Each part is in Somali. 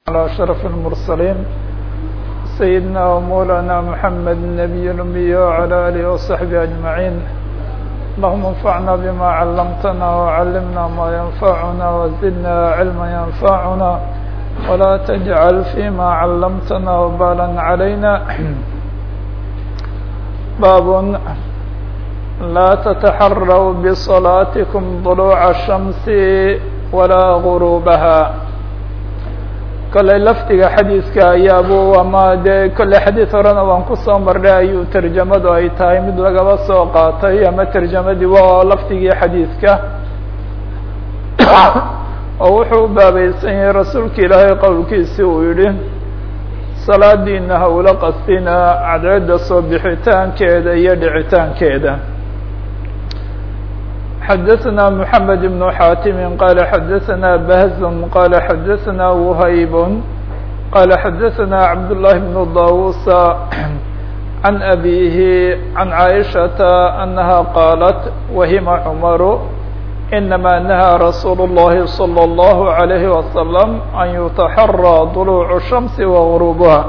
على أشرف المرسلين سيدنا ومولانا محمد النبي الأمي وعلى آله وصحبه أجمعين اللهم انفعنا بما علمتنا وعلمنا ما ينفعنا وزدنا علما ينفعنا ولا تجعل فيما علمتنا وبالا علينا باب لا تتحروا بصلاتكم طلوع الشمس ولا غروبها kolley lafdiga xadiidka ayaabu ama dee kolley xadiid horena waan kusoo marnay ayuu terjamadu ay tahay mid lagaba soo qaatay ama terjamadii waa lafdigii xadiidka oo wuxuu u baabaysan yahay rasuulka ilaahay qowlkiisi uu yihi salaadiina ha ula qastina cadceedda soo bixitaankeeda iyo dhicitaankeeda xdثna محamed بن xاtم qال xdثna بhز qال xdثna وhyb qال xdثna عبد الله بن dاوuس عن أbيه عن عائشhaة أنها qاaلت وhma cمر إنma نهى رsuuل اللhi صلى الله عليه وسلم أن يتحرى طلوع الشhمس وغروبها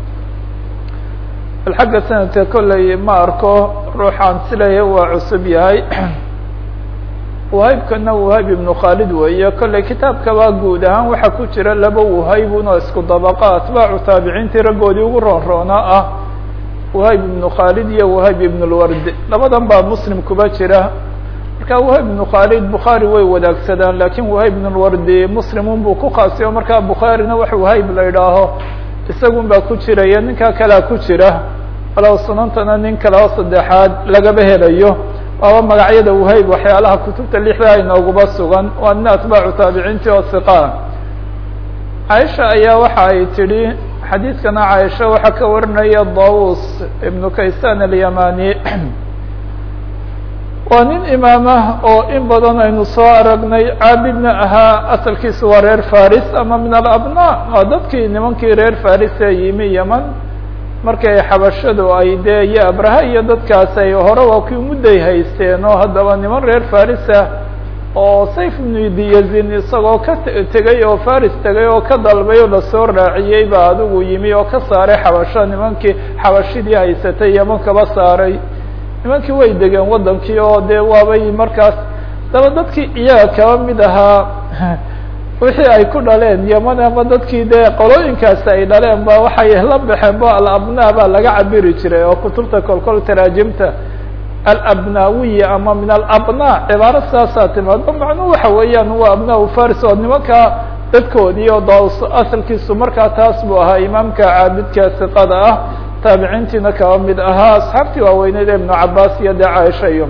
xagga snadka koley ma arko ruuxaan silaya waa cusub yahay wahaybkana wahayb ibnu khaalid weeye kolley kitaabkaba guud ahaan waxaa ku jira laba wahaybun oo isku dabaqa atbaacu taabiciintii raggoodii ugu roonroonaa ah wahayb ibnu khaalid iyo wahayb ibn lward labadan baa muslim kuba jira marka wahayb ibnu khaalid bukhaari way wadaagsadaan lakin wahayb ibn lwardi muslimun buu ku khaasiyo markaa bukhaarina wax wahayb la idhaaho isagun baa ku jiraya ninkaa kalea ku jira walow sunantana nin kale oo saddexaad lagaba helayo waaba magacyada wahayb waxyaalaha kutubta lixdaa inooguba sugan waa nin atbaacu taabiciintii oo hiqaa caaisha ayaa waxa ay tidhi xadiidkana caaisha waxaa ka warinaya dawus ibnu kaysan alyamani waa nin imaamah oo in badan aynu soo aragnay caabidna ahaa asalkiisa waa reer faris ama min alabna waa dadkii nimankii reer faris ee yimi yeman markay xabashadu ay dee iyo abraha iyo dadkaas ay hore waa kuwii mudday haysteen oo haddaba niman reer farisa oo sayf ibnu diyazin isagoo ka tegay oo faris tegay oo ka dalbay oo lasoo raaciyey baa adigu yimi oo ka saaray xabasho nimankii xabashidii haysatay yeman kaba saaray nimankii way degeen waddankii oo dee waabay markaas daba dadkii iyaga kaba mid ahaa wixii ay ku dhaleen yeman ama dadkii dee qolooyinkaasi ay dhaleen ba waxay la baxeen ba alabna baa laga cabiri jiray oo kutubta kolkol taraajimta alabnawiya ama min alabna cibaaro saasaa timaado macnuhu waxa weeyaan waa abnaa faris oo nimanka dadkoodii oo daus asalkiisu markaa taas buu ahaa imaamka caabidka siqada ah taabiciintiina kaba mid ahaa asxaabtii waaweyneed ee ibnu cabaas iyo dee caaisha iyo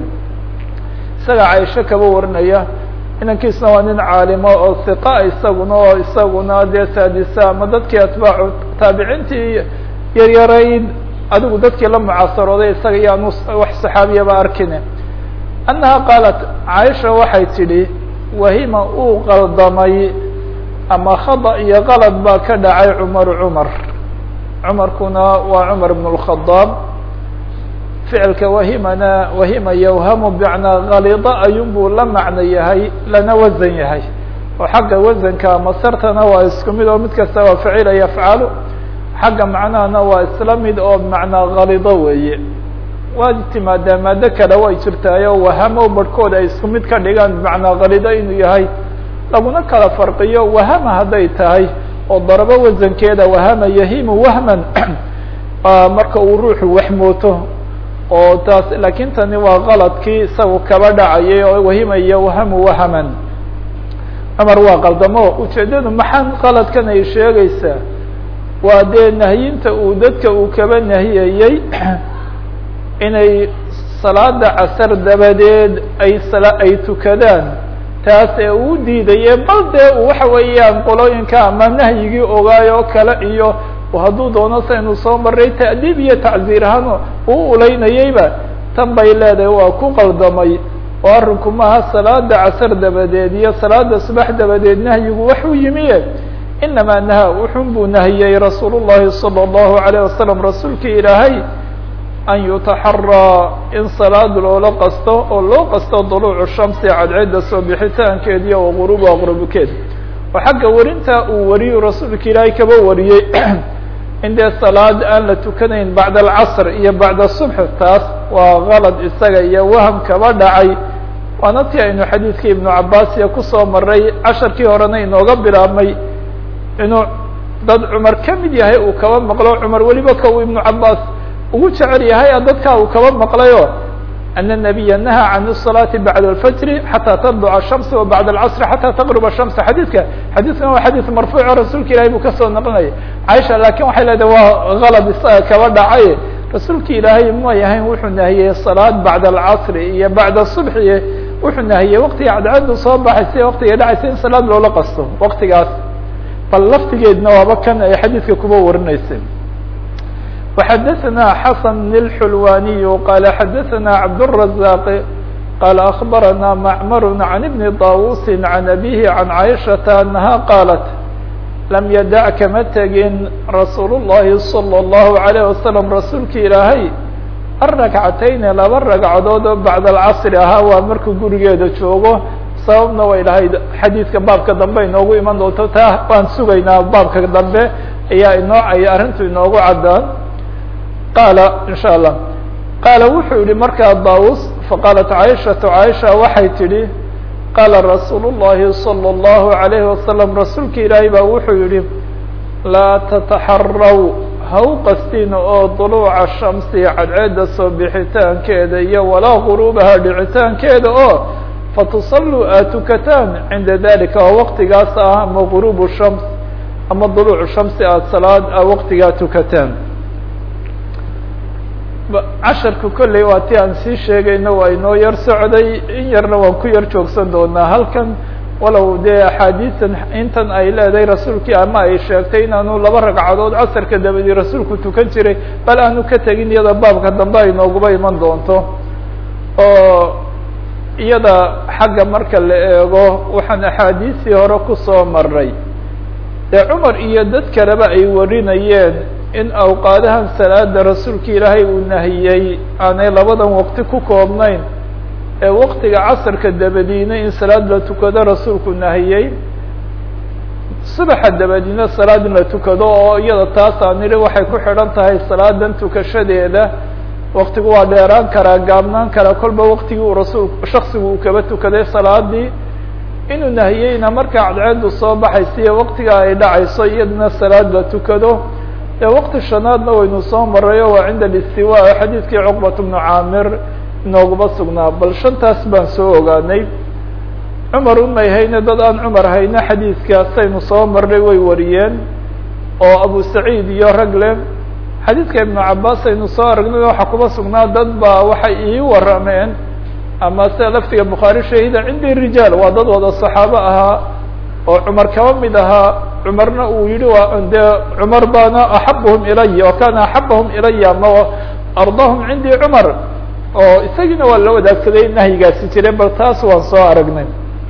isaga caaisho kaba warinaya inankiisna waa nin caalimo oo hiqa isaguna oo isaguna dee saadisa ama dadkii atbaacu taabiciintii yaryarayd adigu dadkii la mucaasarooday isaga iyaanu wax saxaabiyaba arkine annaha qaalat caaisha waxay tidhi wahima uu qaldamay ama khada iyo qalad baa ka dhacay cumaru cumar cumarkuna waa cumar ibn اlkhadaab ficilka wahimana wahima yawhamu bmacnaa kalida ayun buu la macno yahay lana wasan yahay oo xagga wasanka masartana waa isku mid oo mid kasta waa facila yafcalu xagga macnahana waa isla mid oo bmacnaa kalido weeye waad timaadaa maado kale way jirtaayo wahamo barhkood ay isku mid ka dhigaan bmacnaa kalido inuu yahay laguna kala farqiyo wahama hadday tahay oo darabo wasankeeda wahama yahimu wahman marka uu ruuxu waxmooto oo taas lakin tani waa qaladkii isagu kaba dhacayay oo wahimaya wahamu wahaman cumar waa qaldamo ujeedadu maxaan qaladkan ay sheegaysaa waa dee nahyinta uu dadka uu kaba nahiyayey inay salaada casar dabadeed ay sala ay tukadaan taas ee uu diidaye bal dee waxa weeyaan qolooyinka ama nahyigii ogaay oo kale iyo hadduu doono saynu soo maray ta'diib iyo tacziir ahaan uu ulaynayeyba tan bay leedahay waa ku qaldamay oo arrinku maaha salaada casar dabadeed iyo salaada subax dabadeed nahyigu waxuu yimiye inamaa naha wuxun buu nahiyey rasuul llahi salى اllahu alayه wasalam rasuulkii ilaahay an yutaxaraa in salaad loola qasto oo loo qasto duluucu shamsi cadceedda soo bixitaankeed iyo waquruba qurubkeed oo xagga warinta uu wariyu rasuulka ilaahay kaba wariyey in dee salaad aan la tukanayn bacda alcasr iyo bacda subx taas waa kalad isaga iyo waham kaba dhacay waana ti aynu xadiidka ibnu cabaasiya kusoo maray casharkii horena inooga bilaabmay inuu dad cumar ka mid yahay uu kaba maqlo cumar weliba ka uu ibnu cabaas ugu jecel yahay dadkaa uu kaba maqlayo ana الnabiya nahaa can الصalaati bacda alfajri xataa tadluca الshamsi wa bacda alcasri xataa taqruba الshamsa xadiidka xadiidkan waa xadiid marfuuco rasuulka ilahay buu kasoo naqlinaya caaisha laakin waxay leedahay waa galad isaga kaba dhacay rasuulka ilaahay may ahayn wuxuu nahiyey salaad bacda alcasri iyo bacda subxi wuxuu nahiyey waqtiga cadceedu soo baxaysa waqtiga dhacaysa in salaad loola qasto waqtigaas bal laftigeedna waaba kan ay xadiidka kuba warinaysa وxdثna xسن الحلواني qال xdثna عبدالرزاق qال أخبرنا معمر عن بن طاووس عن أبيه عن عائشة أنها قالت لم يdع kama tegin رsuuل اللhi صلى الله عليه وسلم rasuulka ilaahay الركعتين laba رagcadood oo baعd الcصr ahaa waa markuu gurigeeda joogo sababna way dhahayd xadiidka baabka dambe inoogu iman doonto taa waan sugaynaa baabka dambe ayaa inoo ay arrintu inoogu cadaan qaala in sha allah qaala wuxuu yihi markaa daus faqaalat caaishatu caaisha waxay tidhi qaala rasuulu llahi salى اllahu عalayhi wasalam rasuulka ilaahay baa wuxuu yihi laa tataxaraw ha u qastin oo duluuca shamsi cadceedda soo bixitaankeeda iyo walaa guruubaha dhicitaankeeda oo fatusalluu aad tukataan cinda dalika oo waqtigaas ah ama guruubu shams ama duluucu shamsi aada salaad a waqtigaa tukataan casharku kolley waa ti aan sii sheegayno waa inoo yar socday in yarna waan ku yar joogsan doonaa halkan walow dee axaadiisan intan ay leedahay rasuulkii ama ay sheegtay inaanu laba ragcadood casarka dabadii rasuulku tukan jiray bal aanu ka tegin iyada baabka dambe ay nooguba iman doonto oo iyada xagga marka la eego waxaan axaadiistii hore kusoo maray dee cumar iyo dad kaleba ay warinayeen in awqaadahan salaada rasuulka ilaahay uu nahiyey aanay labadan waqti ku koobnayn ee waqtiga casarka dabadiina in salaad la tukado rasuulku nahiyey subaxa dabadiina salaad in la tukado oo iyada taas aan nidhi waxay ku xidhan tahay salaadan tukashadeeda waktigu waa dheeraan karaa gaabnaan karaa kolba waktigii uu rasuul shaksigu uu kaba tukaday salaadii inuu nahiyeyna markaa cadceedu soo baxaysiiyo waktiga ay dhacayso iyadana salaad la tukado ee wakti shanaadna waynu soo maray oo waa cinda alistiwa xadiidkii cuqbat bnu caamir inooguma sugnaa bal shantaas baan soo ogaanay cumar umay hayne dad aan cumar hayne xadiidkaasaynu soo marnay way wariyeen oo abu saciid iyo ragle xadiidka ibnu cabaas aynu soo aragnay waxaa kuma sugnaa dad baa waxay ii warameen ama sida laftiga bukhaari shahida cindi rijaal waa dad wada saxaabo ahaa oo cumar kaba mid ahaa cumarna uu yihi waa dee cumar baana axabahum ilaya o kana axabahum ilaya ama ardahum cindi cumar oo isagiina waa la wadaagsaday nahyigaasi jireen bal taas waan soo aragnay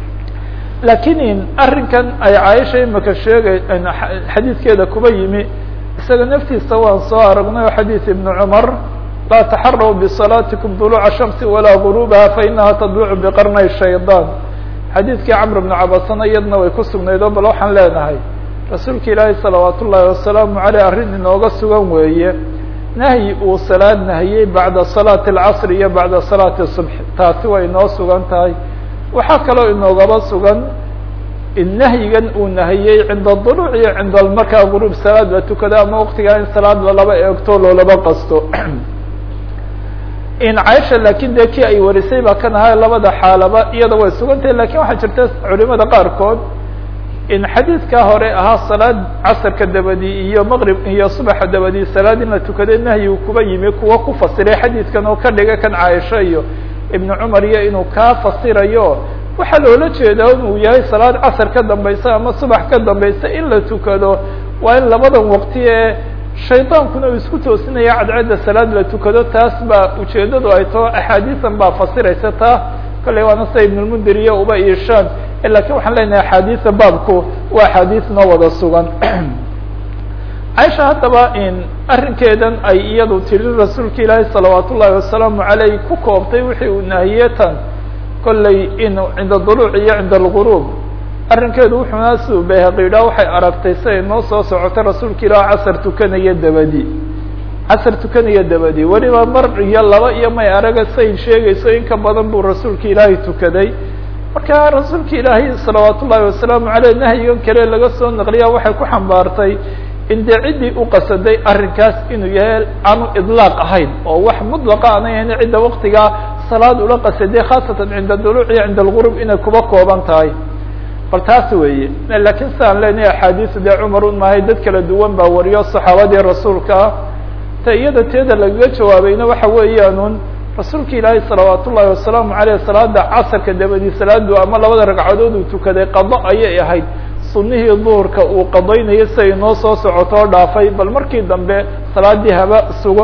lakin arrinkan ay caaisha imika sheegay xadiidkeeda kuba yimi isaga naftiisa waan soo aragnay oo xadiid ibnu cumar laa taxaraw bisalaatikum duluuca shamsi walaa guruubaha fainaha tadlucu biqarnay shaydaan xadiidkii camr bnu cabasana iyadna way ku sugnayd oo bal waxaan leenahay rasuulka ilaahi salawaat ullaahi wasalaamu aleyh arrin inooga sugan weeye nahyi uu salaad nahiyey bacda salaati alcasri iyo bacda salaati subx taasi way inoo sugan tahay waxaa kaloo inoogaba sugan in nahyigan uu nahiyey cinda duluuc iyo cinda markaa guruub salaad la tukado ama waktigaa in salaad lalaba eegto loolaba qasto in caaisha lakin dee kii ay warisay baa kan ahaa labada xaalaba iyada way sugan tahay lakin waxaa jirta culimada qaarkood in xadiidkaa hore ahaa salaad casarka dabadi iyo maqrib iyo subaxa dabadi salaad in la tukaday nahyigu kuba yimi kuwa ku fasiray xadiidkan oo ka dhiga kan caaisha iyo ibnu cumar iyo inuu kaa fasirayo waxaa loola jeedaa inuu yahay salaad casar ka dambaysa ama subax ka dambaysa in la tukado waa in labadan waqti ee shaydaankuna uu isku toosinaya cadceedda salaad la tukado taas baa ujeedadu ay tao axaadiisan baa fasiraysa taa kolley waana sida ibnulmundir iyo uba iishaan lakin waxaan leenahay axaadiisa baabku waa axaadiis noo wada sugan caaisha haddaba in arrinkeedan ay iyadu tiri rasuulka ilaahi salawaat ullaahi wasalaamu aleyh ku koobtay wixii uu nahiyey tan kolley in cinda duluuc iyo cinda alguruub arrinkeedu wuxuuna siduu bayhaqi yidhaha waxay aragtay siday noo soo socotay rasuulka ilaah casar tukanaya dabadi casar tukanaya dabadi weliba mar iyo laba iyo may araga say sheegayso in ka badan buu rasuulka ilaahay tukaday marka rasuulka ilaahay salawaat ullaahi wasalaamu aleyh nahyigan kale laga soo naqliya waxay ku xambaartay in dee ciddii u qasaday arrinkaas inuu yahay aanu idlaaq ahayn oo wax mudlaqa aanay ahayn cidda waktigaa salaad ula qasaday khaasatan cinda duluuc iyo cinda algurub inay kuba kooban tahay bal taas weeye lakiin sidaan leenahay axaadiisu dee cumar un maahay dad kala duwan baa wariyo saxaabadii rasuulka ah ta iyada teeda lagaga jawaabayna waxa weeyaanun rasuulka ilaahay salawaat ullaahi wasalaamu aleyh salaada casarka dabadii salaadu ama labada ragcadood uu tukaday qado ayay ahayd sunihii duhurka uu qadaynayo si ay noo soo socotoo dhaafay bal markii dambe salaadii haba sugo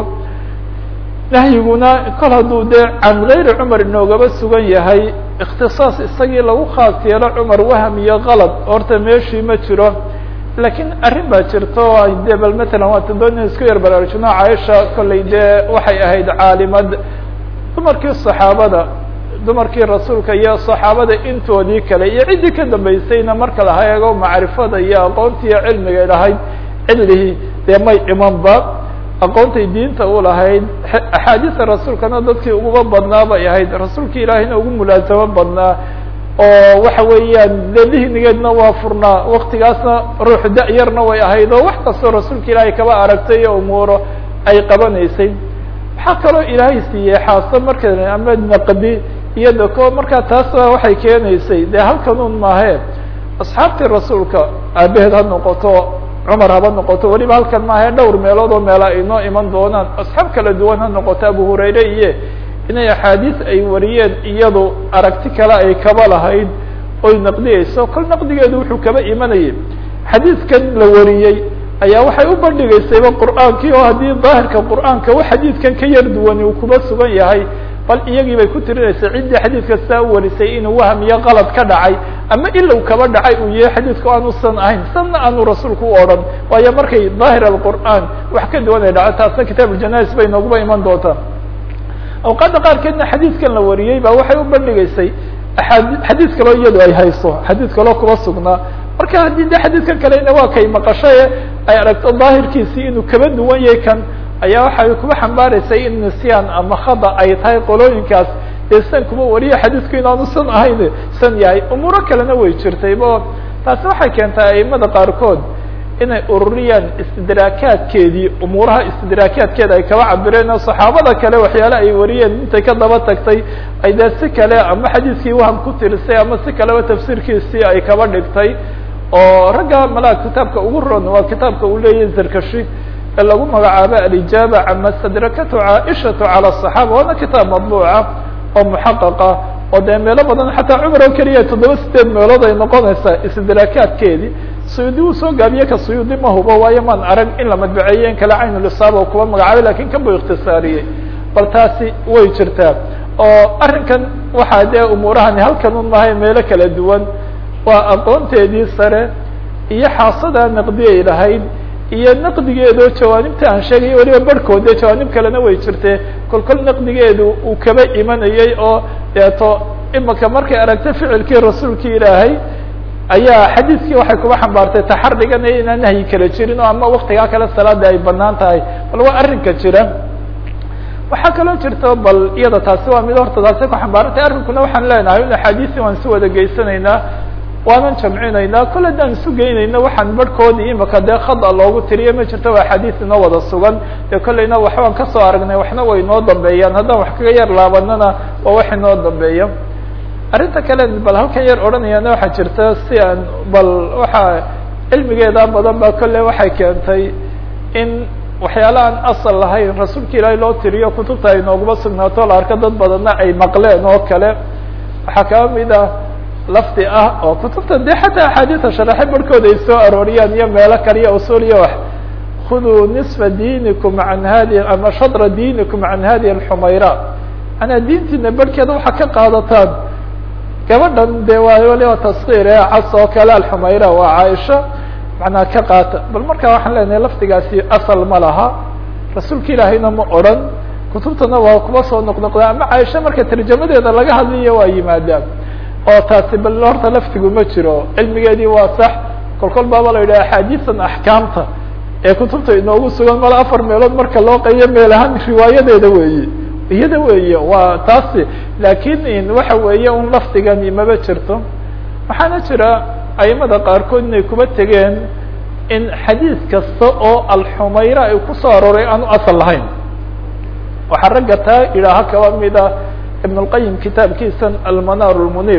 nahyiguna kol hadduu dee can gayri cumar inoogaba sugan yahay ikhtisaas isagii lagu khaas yeelo cumar waham iyo kalad horta meeshii ma jiro lakiin arrin baa jirta oo de bal matalan waata doona isku yar baraarujino caaisha kollay dee waxay ahayd caalimad dumarkii saxaabada dumarkii rasuulka iyo saxaabada intoodii kale iyo ciddii ka dambaysayna marka la eego macrifada iyo aqoontii iyo cilmigay lahayd cilihii dee may imanba aqoontay diinta u lahayd axaadiista rasuulkana dadkii uguba badnaa bay ahayd rasuulka ilaahayna ugu mulaasamo badnaa oo waxa weeyaan de dihnigeedna waa furnaa waktigaasna ruux da-yarna way ahayd oo wax kastoo rasuulka ilaahay kaba aragtay oo umuuro ay qabanaysay waxaa kaloo ilaahay siiyey xaaso marka ama naqdi iyo dako markaa taas waxay keenaysay dee halkan un maahe asxaabtii rasuulka aabaheed ha noqoto cumar haba noqoto weliba halkan maahe dhowr meelood oo meela ay noo iman doonaan asxaab kala duwan ha noqoto abu hurayre iyo inay axaadiis ay wariyeen iyadu aragti kale ay kaba lahayd oy naqdiyeyso kol naqdigeedu wuxuu kaba imanayay xadiidkan la wariyey ayaa waxay u bandhigaysayba qur'aankii oo haddii daahirka qur'aanka u xadiidkan ka yar duwani uu kuba sugan yahay bal iyagii bay ku tirinaysay ciddii xadiidka saa u warisay inuu waham iyo qalad ka dhacay ama ilow kaba dhacay uu yahay xadiidku aanusan ahayn sanna aanu rasuulku u odhan waayo markay daahir alqur'aan wax ka duwan ay dhaco taasna kitaab uljanais bay nooguba iman doontaa awqaadda qaarkeedna xadiidkan la wariyey ba waxay u bandhigaysay aad xadiis kaloo iyadu ay hayso xadiis kaloo kuba sugnaa marka haddii de xadiidkan kalena waa kay maqashaye ay aragto daahirkiisii inuu kaba duwan yahay kan ayaa waxay kuba xambaaraysay in nisyaan ama khada ay tahay qolooyinkaas dee san kuma wariya xadiidku inaanu san ahayn san yahay umuuro kalena way jirtaybo taasi waxay keentay aimada qaarkood inay ururiyaan istidraakaadkeedii umuuraha istidraakaadkeeda ay kaba cabireen oo saxaabada kale waxyaale ay wariyeen intay ka daba tagtay ay dee si kale ama xadiidkii waham ku tirisay ama si kaleba tafsiirkiisii ay kaba dhigtay oo ragga malaa kitaabka ugu ron waa kitaabka uu leeyahay zarkashi ee lagu magacaabo alijaaba cama stadrakatu caaishatu cala asaxaaba waana kitaab madbuuca oo muxaqaqa oo dee meelo badan xataa cumar oo keliya toddoba sideed meelood ay noqonaysaa istidraakaadkeedii suyuudi uu soo gaabiye ka suyuudi ma hubo waayo maan arag in la madbaceeye in kale caynulisaaba kuba magacaabay lakin kan buu ikhtisaariyey bal taasi way jirtaa oo arrinkan waxaa dee umuurahani halkan un mahay meelo kala duwan waa aqoonteedii sare iyo xaasadaa naqdiyay lahayd iyo naqdigeedo jawaanibta aan sheegay weliba barhkood dee jawaanib kalena way jirtee kol kol naqdigeedu uu kaba imanayey oo deeto imaka markay aragta ficilkii rasuulki ilaahay ayaa xadiidkii waxay kuba xambaartay taxariganaya inaan nahyi kala jirin oo ama waktigaa kale salaada ay banaan tahay bal waa arrinka jira waxaa kaloo jirta bal iyada taasi waa mid horta taasi ku xambaarantay arrinkuna waxaan leenahay in axaadiisi waan si wada geysanaynaa waanan jamcinaynaa kol haddaan isu geynayna waxaan barhkoodii imaka dee khada loogu tiriye ma jirto waa axaadiis inoo wada sugan dee kolleyna waxbaan kasoo aragnay waxna way inoo dambeeyaan haddaan wax kaga yar laabanana waa wax inoo dambeeya arrinta kale bal halkan yar odhanayana waxaa jirta si aan bal waxaa cilmigeeda badan ba kolle waxay keentay in waxyaala aan asal lahayn rasuulka ilaahay loo tiriyo kutubta ay nooguma sugnaato la arko dad badanna ay maqleen oo kale waxaa kaba mid ah lafdi ah oo kutubta dee xataa axaadiisa sharaxe barhkooda ay soo arooriyaan iyo meelo kale iyo usuuliya wax khuduu nisfa diinikum can hadi ama shadra diinikum can hadihi alxumayra manaa diintiina barhkeeda waxaa ka qaadataan gabadhan de waa waliba taskiir ee cas oo kale alxumayra waa caaisha macnaa ka qaata bal markaa waxaan leenahay lafdigaasi asal ma laha rasuulka ilaahayna ma odran kutubtana waa kuba soo noqnoqdaa ama caaisha marka tarjamadeeda laga hadlayo waa yimaadaan oo taasi bal horta laftigu ma jiro cilmigeedii waa sax kol kol baaba la yidhaha axaadiisan axkaamta ee kutubta inoogu sugan mala afar meelood marka loo qeyo meel ahaan riwaayadeeda weeye iyada weeye waa taasi laakiin waxa weeye un lafdigani maba jirto waxaana jira aimada qaarkood inay kuba tegeen in xadiis kasta oo alxumayra ay kusoo arooray aanu asal lahayn waxaa ragga taa idhaaha kaba mida ibn اlqayim kitaabkiisan almanar lmunif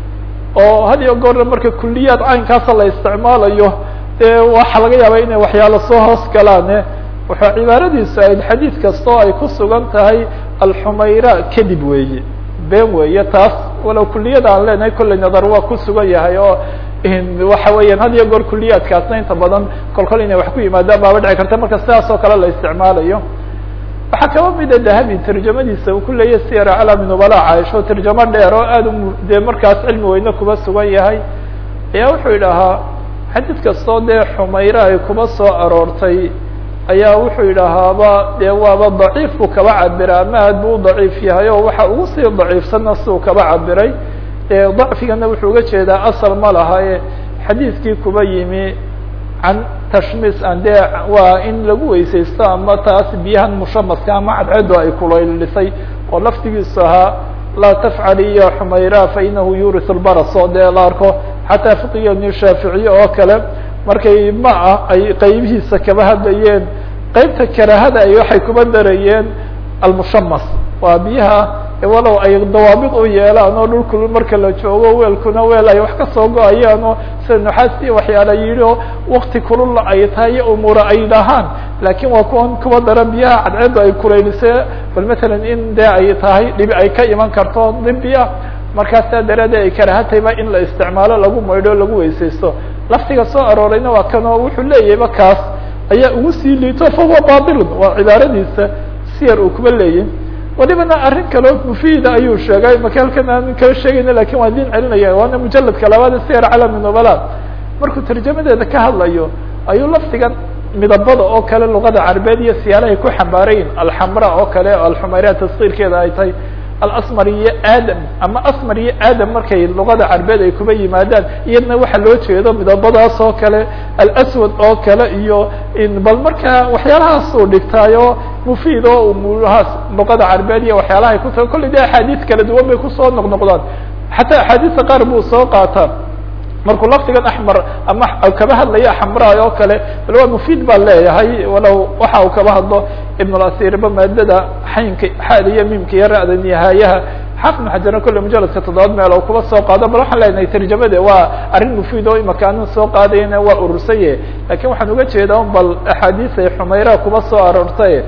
oo had iyo goorna marka kuliyaad caynkaasa la isticmaalayo dee waxaa laga yaaba inay waxyaalo soo hoos galaane wuxuu cibaaradiisu ahayd xadiid kasta oo ay ku sugan tahay alxumayra kadib weeye been weeye taas walow kuliyada aan leenahay kolley nadar waa ku sugan yahay oo waxa weeyaan had iyo goor kuliyaadkaasna inta badan kol kol inay wax ku yimaadaan baaba dhici karta marka sidaas oo kale la isticmaalayo waxaa kaba mida dahabi tarjamadiisa uu ku leeyahy siyar calami nubala caaisho tarjamo dheer oo aad u dee markaas cilmi weyne kuba sugan yahay ayaa wuxuu idhahaa xadiid kastoo dee xumayre ay kuba soo aroortay ayaa wuxuu yidhaahaaba dee waaba daciif buu kaba cabira ama aad buu u daciif yahay oo waxa ugu sii daciifsanna siduu kaba cabiray dee dacfigana wuxuu uga jeedaa asal ma laha e xadiidkii kuba yimi can tashmis an dee waa in lagu weysaysto ama taas biyahan mushamaska ama cadceedu ay kulaylisay oo laftigiisu ahaa laa tafcali ya xumayra fainahu yuris lbaras oo dee la arko xataa fiqigani shaaficiye oo kale markay ma ah ay qeybihiisa kaba hadlayeen qeybta karahada ay waxay kuba darayeen almushamas waa biyaha walow ay dawaabid u yeelaan oo dhulku marka la joogo weelkuna weel ay wax kasoo go-ayaan oo sida nuxaasti waxyaala yidhi oo wakti kulula ay tahay iyo umuura ay dhahaan laakiin waa kuwan kuwa dara biyaha cadceedu ay kulaylise bal matalan in dee ay tahay dhibi ay ka iman karto dibi ah markaasaa daraadee ay karahatayba in la isticmaalo lagu maydho lagu weysaysto laftiga soo aroorayna waa kan oo wuxuu leeyahayba kaas ayaa ugu sii liito fahuwa bailun waa cibaaradiisa siyar uu kuba leeyay walibana arrin kaleo mufiida ayuu sheegay maka halkan aan kala sheegayna lakin waan din celinaya waana mujaladka labaad siyar calami nubala markuu tarjamadeeda ka hadlayo ayuu lafdigan midabada oo kale luqada carabeed iyo siyaalahay ku xambaarayin alxamra oo kale alxumayra tasqiirkeeda ay tahay alasmar iyo aadam ama asmar iyo aadam markay luqada carabeed ay kuba yimaadaan iyadna waxa loo jeedo midabadaas oo kale alaswad oo kale iyo bal markaa waxyaalahaas uu dhigtaayo mufiid oo umuurahaas luqada carabeed iyo waxyaalahay kuta kolley de axaadiis kala duwan bay kusoo noqnoqdaan xataa axaadiista qaar buu soo qaataa markuu laftigan axmar ama kaba hadlaya xamraay oo kale bal waa mufiid baa leeyahay walow waxa uu kaba hadlo ibn اlasirba maadada xaynka xaada iyo miimka iyo ra'da nihaayaha xaafid maxajarna kolle mujaladka toddobaad meel oo kuba soo qaado bal waxaan leenahay tarjamade waa arrin mufiid oo imaka anin soo qaadayana waa urursaye lakin waxaan uga jeedaa un bal axaadiis ay xumayra kuba soo aroortay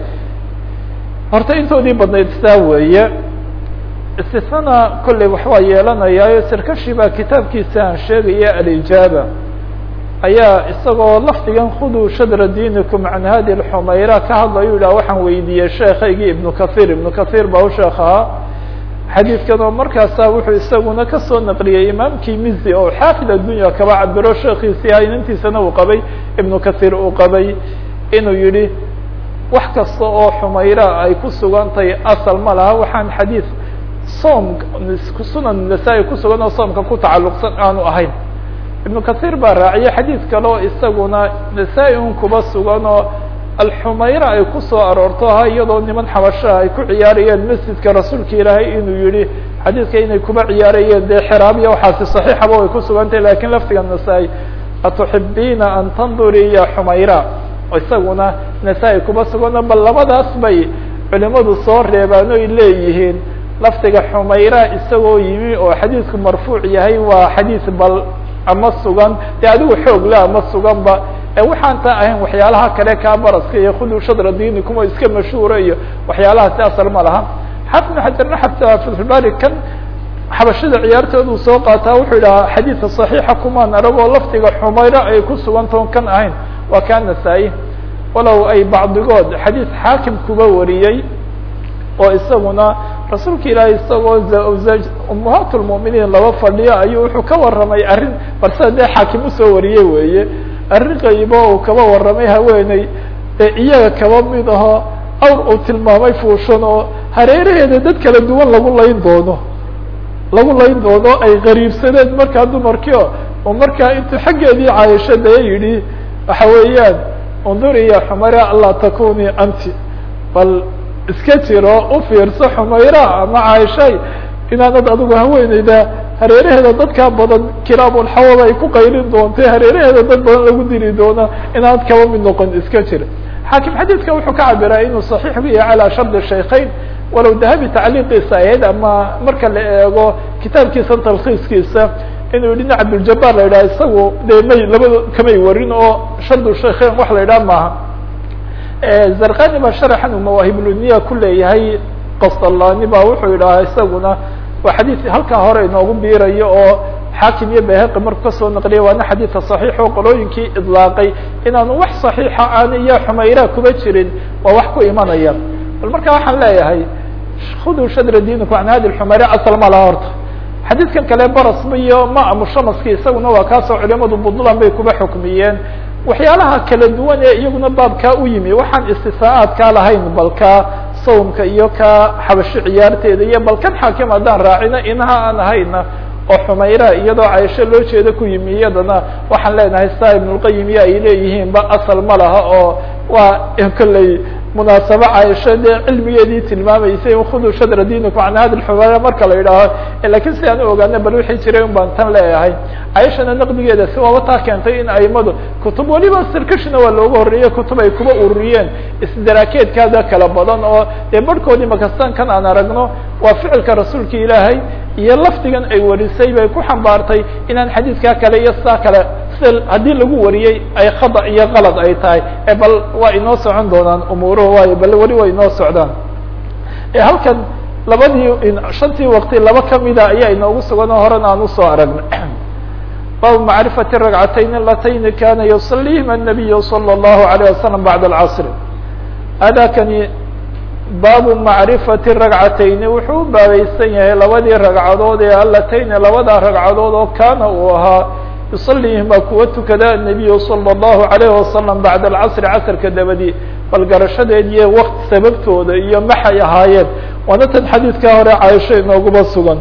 horta intoodii badnayd saa weeye istisnana kolley waxbaa yeelanayaayo sarkashi baa kitaabkiisa aan sheegaya alijaaba ayaa isagoo lafdigan khuduu shadra diinikum can hadi lxumayra ka hadlayo yidhah waxaan weydiiyey sheekaygii ibnu kathir ibnu kathir baa u sheekh ahaa xadiidkan oo markaasa wuxuu isaguna kasoo naqliyey imaamkii mizi oo xaafid addunya kaba cabiro sheekiisii haynantiisana uu qabay ibnu kathir uu qabay inuu yihi wax kasta oo xumayra ay ku sugantahay asal ma laha waxaan xadiid soom sunan nasaa-i kusugan oo soomka ku tacalluqsan aanu ahayn ibnu kathir baa raaciyay xadiid kale oo isaguna nasaa-i un kuba sugan oo alxumayra ay kusoo aroorto ha iyadoo niman xabashaha ay ku ciyaarayeen masjidka rasuulka ilaahay inuu yihi xadiidka inay kuba ciyaarayeen dee xiraabiya waxaasi saxiixaba way kusugantahy lakin laftiga nasaa-i atuxibiina an tanduri ya xumayra isaguna nasaa-i kuba sugano bal labadaas bay culimadu soo reebaan oy leeyihiin lafdiga xumayra isagoo yimi oo xadiidku marfuuc yahay waa xadiis bal ama sugan dee adigu xoog le ama suganba ee waxaan taa ahayn waxyaalaha kale kaa baraska iyo khuduu shadra diinikum oo iska mashhuura iyo waxyaalahaasi asal ma laha xafid xajarna xataa fatxulbari kan xabashada ciyaartoodu soo qaataa wuxuu idhahaa xadiidka صaxiixa kumaan aragoo lafdiga xumayra ay ku sugantaon kan ahayn waa kaa nasaa-i walow ay bacdigood xadiid xaakim kuba wariyey oo isaguna rasuulka ilaahay isagoo ummahaat lmuminiin laba fadhiyo ayuu wuxuu ka warramay arrin balse dee xaakim usoo wariyey weeye arrin qaybo uu kaba warramay haweeney ee iyaga kaba mid aho awr uu tilmaamay fuushan oo hareeraheeda dad kala duwan lagu layn doono lagu layn doono ay qariibsadeen markaa dumarkii o oo markaa intuu xaggeedii caayisho dee yidhi waxa weeyaan unduri ya xumayra anlaa takuni anti bal iska jiro u fiirso xumayra ama caaishay inaanad adigu haweeneyda hareeraheeda dadkaa badan kilaabulxawada ay ku qaylin doontay hareeraheeda dad badan lagu dili doono inaanad kaba mid noqon iska jir xaakim xadiidka wuxuu ka cabiraa inuu saxiix ku yahay calaa shardi shaykhayn walow dahabi tacliiqiisa ahayd ama marka la eego kitaabkiisa talkiiskiisa inuu yihi nin cabduljabaar la yidhaha isagu dee may labado kamay warin oo shardu shaykhayn wax la yidhaha maaha zarkani baa sharaxan uu mawaahibuluniya ku leeyahay qasdallani ba wuxuu yidhahaa isaguna waa xadiid halkaa hore inoogu biirayo oo xaakim iyo bayhaqi marku kasoo naqliya waana xadiidka saxiix oo qolooyinkii idlaaqay inaanu wax saxiixa aan iyo xumayra kuba jirin waa wax ku imanaya bal marka waxaan leeyahay khuduu shadra diiniku an hadi xumayra asal ma laha horta xadiidkan kale barasba iyo ma mushamaski isaguna waa kaasoo culimadu puntland bay kuba xukmiyeen waxyaalaha kala duwan ee iyaguna baabkaa u yimi waxaan istisaaadkaa lahayn balka sawmka iyo ka xabashi ciyaarteeda iyo balkan xaakim haddaan raacino inaha aan ahayna oo xumayra iyadoo caisho loo jeeda ku yimi iyadana waxaan leenahay saa ibnulqayim iyo ay leeyihiin ba asal ma laha oo waa kolley munaasabo caisho dee cilmigeedii tilmaamaysay khuduu shadra diiniku can hadi xumayra marka la yidhaaho lakin si aan u ogaana bal wixii jiray un baan tan leeyahay caishana naqdigeeda si waaba taa keentay in aimadu kutub waliba sirkashina waa looga horreeyey kutub ay kuba ururiyeen isdaraakeedkaada kala badan oo dee barhkoodii makastaan kan aan aragno waa ficilka rasuulka ilaahay iyo lafdigan ay warisay bay ku xambaartay inaan xadiidkaa kale iyo saa kale sida haddii lagu wariyey ay khada iyo kalad ay tahay e bal waa inoo socon doonaan umuuruhu waayo bal weli waa inoo socdaan halkan labadii shantii waqti laba kamida ayaa inoogu sugan oo horena aan usoo aragnay bab macrifati ragcatayn alatayni kana yusalihima الnabiy salى الlahu عalيه wasalam bacd اlcasr adakani baabu macrifati ragcatayni wuxuu u baabaysan yahay labadii ragcadood ee alatayni labada ragcadood oo kana uu ahaa yusalihima kuwa tukada الnabiyu salى الlahu عalayh wasalam bacd alcasri casrka dabadi bal garashadeed iyo wakt sababtooda iyo maxay ahaayeen waana tan xadiidkaa hore caaisho inooguba sugan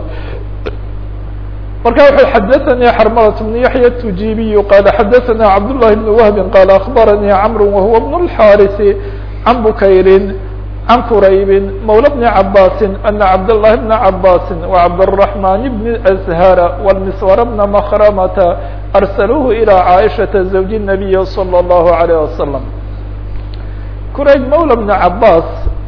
marka wuxuu xadaثnي xrmlة بن yaحyى التujibiy qala xadaثna cabdاللahi بن wهb qala aخbarnي cmr whuwa بن الxاriث can bukayri can quraybi mawlى بن cabasi أna cabdاللahi بن cabasi وcabdالرحمن بن أزhر والمsور بن مkrmة arslوه إlى cائشhaةa زوج النaبي صلى الله عليه وسلم qurayb mawlى بن cabas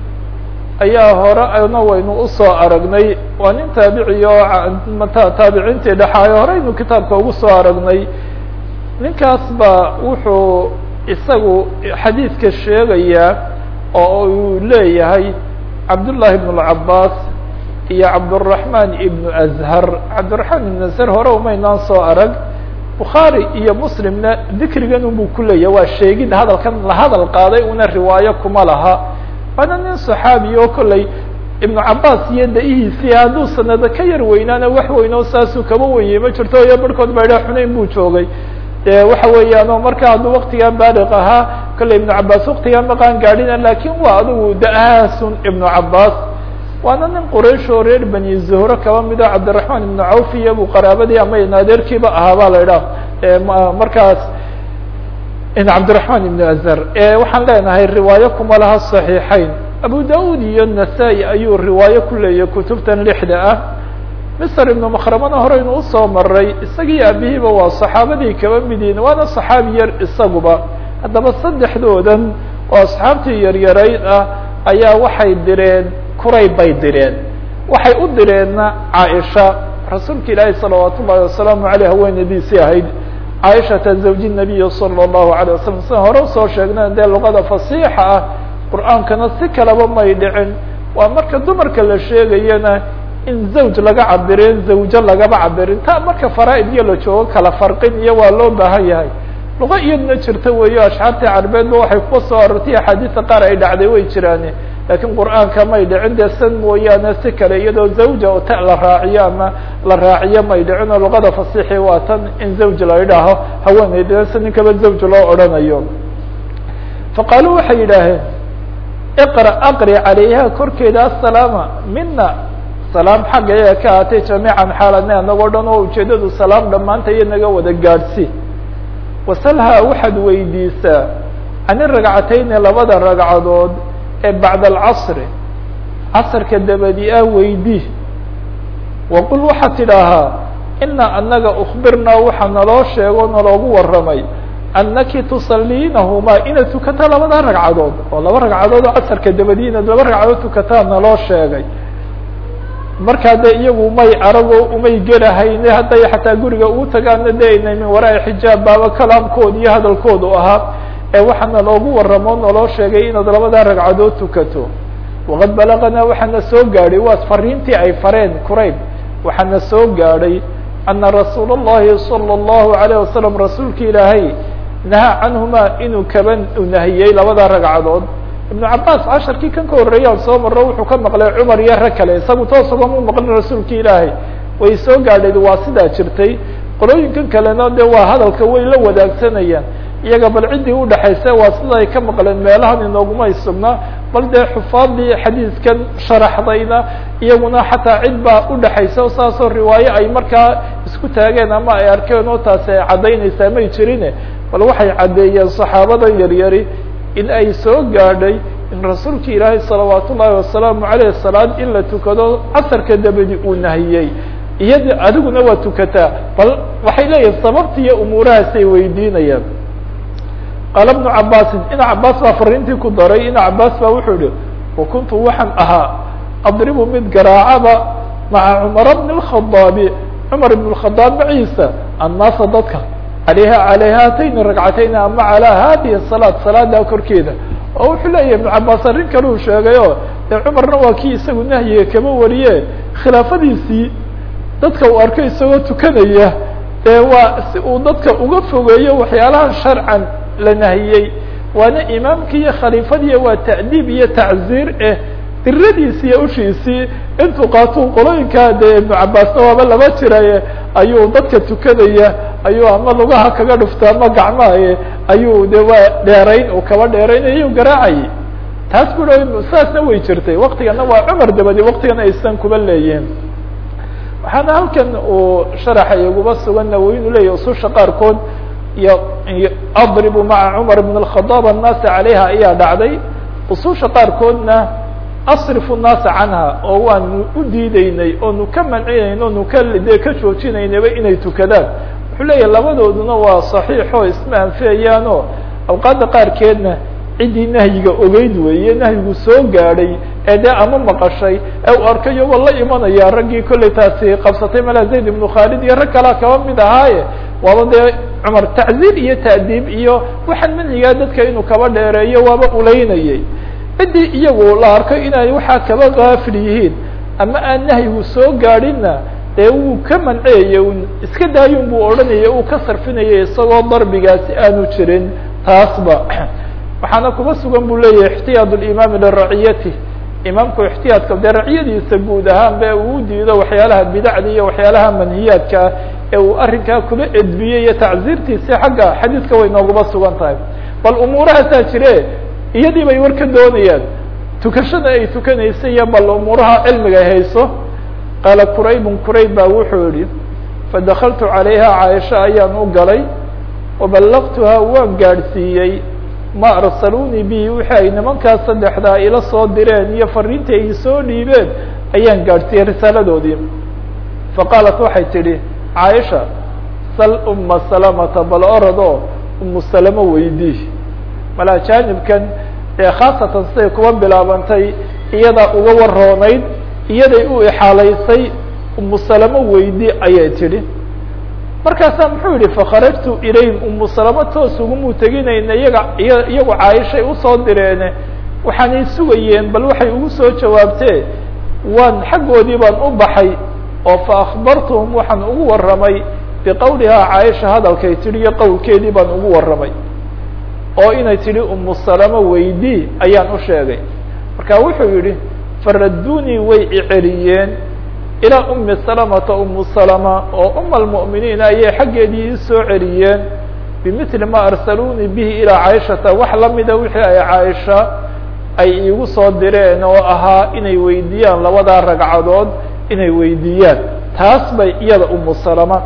ayaa hore ana waynu usoo aragnay waa nin taabici oo taabiciintii dhexaayo horeynu kitaabka ugu soo aragnay ninkaas ba wuxuu isagu xadiidka sheegayaa oo uu leeyahay cabdullahi ibn اlcabaas iyo cabdالرaحman ibnu azhar cabdiraحman ibn azhar hore umaynaan soo arag bukhaari iyo muslimna dikrigan unbuu ku leeyahay waa sheegid hadalkan la hadal qaaday una riwaayo kuma laha waana nin صaxaabi oo kolley ibnu cabaas iyo da-ihiisii hadduu sanado ka yar weynaana wax weyn oo saasuu kaba wenyey ma jirto iyo barhkood ba idha xunayn buu joogay de waxa weeyaan oo marka hadduu waktigaa baaliq ahaa kolley ibnu cabaas waktigaa maqaan gaadhina lakin waa adigu da-ahaasun ibnu cabaas waana nin quraysh oo reer bani zuhro kaba mido cabdiraحman ibnu cawf iyo bu qaraabadii ama naadeerkiiba ahaa ba la idhaah markaas cabdiraحman ibn azhar waxaan leenahay riwaayo kuma laha صaxiixeyn abu daud iyo nasaa-i ayuu riwaayo ku leeyahy kutubtan lixda ah mr ibnu makramana horeynu usoo maray isagii abihiiba waa صaxaabadii kaba midiin waana صaxaabi yar isaguba haddaba saddexdoodan oo asxaabtii yaryarayd ah ayaa waxay direen kurayb bay direen waxay u direenna caaisha rasuulka ilaahi salawaat ullahi wasalaamu aleyh haweenadiisii ahayd caaishata zawji nabiyi salى الlahu alيه wasalam sida hore usoo sheegna dee luqada fasiixa ah qur'aankana si kalaba may dhicin waa marka dumarka la sheegayana in zawj laga cabirin zawjo lagaba cabirin ta marka faraa-id iyo la joogo kala farqin iyo waa loo baahan yahay luqa iyadna jirta weeyo ashxaartii carbeedba waxay kuwa soo arortay axaadiisa qaar ay dhacday way jiraane lakiin qur'aanka may dhicin dee san mooyaane si kale iyadoo zawja oo ta la raaciyo ama la raaciyo may dhicin oo luqada fasiixi waa tan in zawj la idhaaho haweeneyda si ninkaba zawj loo odhanayo faqaaluu waxay yidhaaheen iqra aqri calayha korkeeda asalaama mina salaam xagga iyaga ka ahaatay jamiican xaaladna anagoo dhan oo ujeedadu salaam dhammaanta iyo naga wada gaadhsi wasalhaa waxaad weydiisaa can iragcatayni labada ragcadood ee bacda alcasri casrka dabadi ah weydii waqul waxaad tidhaahaa ina anaga ukbirnaa waxaa naloo sheego naloogu warramay anaki tusaliinahumaa inaad tukataa labada ragcadood oo laba ragcadood oo casarka dabadi inaad laba ragcadood tukataa naloo sheegay markaa de iyagu may arago umay gelahayne hadday xataa guriga ugu tagaana de aynay min waraai xijaab baaba kalaamkooda iyo hadalkoodu ahaa ee waxaana loogu warramo naloo sheegay inaad labada ragcadood tukato waqad balaganaa waxaana soo gaadhay waa fariintii ay fareen qurayb waxaana soo gaadhay ana rasuul اllahi salى اllahu alayه wasalam rasuulka ilaahay nahaa canhuma inuu kaba nahiyey labada ragcadood ibnu cabaas casharkii kan ka horreeyaan soo maro wuxuu ka maqlay cumar iyo rag kale isagu toosagama maqlin rasuulka ilaahay way soo gaadhayd waa sidaa jirtay qolooyinkan kalena de waa hadalka way la wadaagsanayaan iyaga bal ciddii udhexaysa waa sida ay ka maqleen meelahan inoogumay sugnaa bal dee xufaadii xadiiskan sharaxdayna iyaguna xataa cid baa udhexaysa saasoo riwaayo ay markaa isku taageen ama ay arkeen oo taasi ay caddaynaysaa may jirine bal waxay caddeeyeen saxaabadan yaryari in ay soo gaadhay in rasuulka ilaahay salawaat ullaahi wasalaamu aleyh salaad in la tukado casarka dabadi uu nahiyey iyadi adiguna waa tukataa bal waxay leeyihin sababta iyo umuurahaasay weydiinayaan qaala bnu cabaasin ina cabaas baa fariintii ku daray ina cabaas baa wuxuu yihi wakuntu waxaan ahaa adribu mid garaacaba maca cumara bni اlkhadaabi cumar ibn اkhadaab maciisa annaasa dadka alayha calay haatayni ragcatayni ama calaa hadihi salaad salaadaa korkeeda oo wuxuu leeyahy ibnu cabaas arrin kale uu sheegay oo dee cumarna waa kii isagu nahyiga kama wariye khilaafadiisii dadka uu arkay isagoo tukanaya dee waa si uu dadka uga fogeeyo waxyaalaha sharcan la nahiyey waana imaamkii iyo khaliifadii waa ta'diib iyo tacziir eh diradiisi iyo ushiisii intuu qaatuu qolooyinkaa dee ibnu cabaasna waaba laba jiraye ayuu dadka tukanaya ayuu ama lugaha kaga dhufta ama gacmahaye ayuu de waa dheerayn uu kaba dheeraynay ayuu garaacayay taas bu saasna way jirtay waktigana waa cumar dabadi waktigana aysan kuba leeyihin waxaana halkan uu sharaxa iguba sugan nawowi inuu leeyahy ususha qaarkood iyo adribu maca cumar bn اkhadaab annaasa calayha ayaa dhacday ususha qaarkoodna asrifu nnaasa canha oo waanu u diideynay oonu ka mancinayn oonu ka dee ka joojinaynaba inay tukadaan wuxuu leeyahy labadooduna waa saxiixo isma anfiyayaano awqaadda qaarkeedna ciddii nahyiga ogeyd weeye nahyigu soo gaadhay ee dee ama maqashay ee uu arkay iyagoo la imanaya raggii kollay taasi qabsatay mala zayd ibnu khaalid iyo rag kalaa kaba mid ahaaye waaba dee cumar tacziir iyo ta'diib iyo waxaan manhigaa dadka inuu kaba dheereeyo waaba ulaynayay ciddii iyagu la arkay inay waxaa kaba gaafil yihiin ama aan nahyigu soo gaadhinna dee wuu ka manceyay un iska daayun buu odhanayay uu ka sarfinayay isagoo darbigaasi aanu jirin taasba waxaana kuba sugan buu leeyahay ixtiyaad limaami liraciyati imaamku ixtiyaadka dee raciyadiisa guud ahaan be uu diido waxyaalaha bidacda iyo waxyaalaha manhiyaadka ah ee uu arrinkaa kula edbiyey iyo tacziirtiisi xagga xadiidka way nooguba sugan tahay bal umuurahaasaa jire iyadii bay war ka doonayaan tukashada ay tukanaysa iyo bal umuuraha cilmiga ay hayso qaala quraybun qurayb baa wuxuu yihi fadakaltu calayha caaisha ayaan u galay waballaqtuhaa waan gaadhsiiyey ma arsaluunii bihi wixii ay nimankaas saddexdaa ila soo direen iyo fariintii ay soo dhiibeen ayaan gaadhsiiyey risaaladoodii faqaalat waxay tidhi caaisha sal uma salamata bal oradoo umu salamo weydii malaa jaanibkan ee khaasatan siday kuba bilaabantay iyadaa uga waroonayd iyaday u ixaalaysay umu salamo weydii ayay tidhi markaasaa muxuu yihi fakharajtu ilayhim umu salamo toos ugumuu teginayna iyaga iya iyagu caaishay usoo direene waxaanay sugayeen bal waxay ugu soo jawaabtee waan xaggoodii baan u baxay oo fa akhbartuhum waxaan ugu warramay biqowlihaa caaisha hadalkay tidhi iyo qowlkeedii baan ugu warramay oo inay tidhi umu salamo weydii ayaan u sheegay marka wuxuu yihi faradduunii way iceliyeen ilaa umi salamata umu salama oo uma almu'miniin ayay xaggeedii isoo celiyeen bimili ma arsaluunii bihi ilaa caaishata wax lamida wixii ay caaisha ay iigu soo direen oo ahaa inay weydiiyaan labadaa ragcadood inay weydiiyaan taas bay iyada umu salama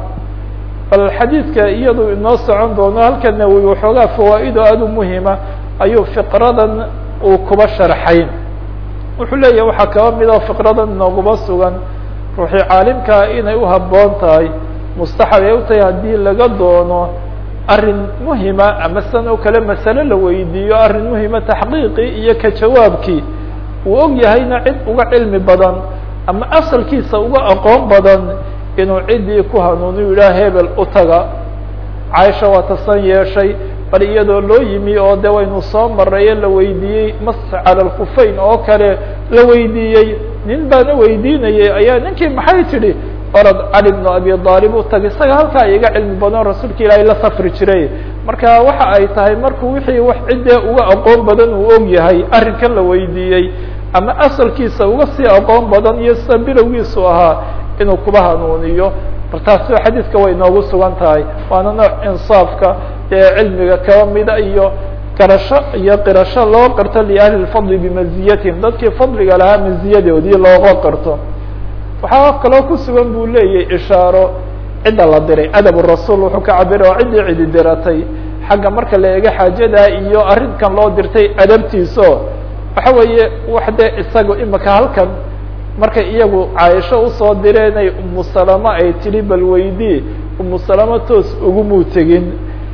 bal xadiidka iyadu inoo socon doono halka nawowi waxoogaa fawaa-ido aada u muhima ayuu fiqradan uu kuba sharxay wuxuu leeyahay waxaa kaba mid oo fiqradan inooguma sugan ruuxii caalimkaa inay u habboon tahay mustaxab ay u tahay haddii laga doono arrin muhima ama san oo kale masale la weydiiyo arrin muhima taxqiiqii iyo ka jawaabkii uu og yahayna cid uga cilmi badan ama asalkiisa uga aqoon badan inuu ciddii ku hanuuniyu yidhaha hebel u taga caaisha waa tasan yeeshay bal iyadoo loo yimi oo de waynu soo maraye la weydiiyey mas cala lkufayn oo kale la weydiiyey nin baana weydiinayay ayaa ninkii maxay tidhi orod cali bnu abi aalib u tag isaga halkaa iga cilmi badan rasuulka ilaahay la safri jiray marka waxa ay tahay markuu wixii wax ciddee uga aqoon badan uu og yahay arrinkan la weydiiyey ama asalkiisa uga sii aqoon badan iyo sida bilowgiisu ahaa inuu kuba hanuuniyo bal taasi xadiidka way noogu sugan tahay waana nooc insaafka ee cilmiga kaba mida iyo garasho iyo qirasho loo qarto liahli lfadli bimaziyatihim dadkii fadliga lahaa maziyadoodii looga qarto waxaa kaloo ku sugan buu leeyahy ishaaro cidda la diray adab rasuul wuxuu ka cabira oo ciddii cidi diratay xagga marka la eego xaajada iyo arrinkan loo dirtay adabtiiso waxa weeye wax dee isaga imika halkan markay iyagu caaisho usoo direenay umu salama ay tidhi bal weydii umu salama toos ugumuu tegin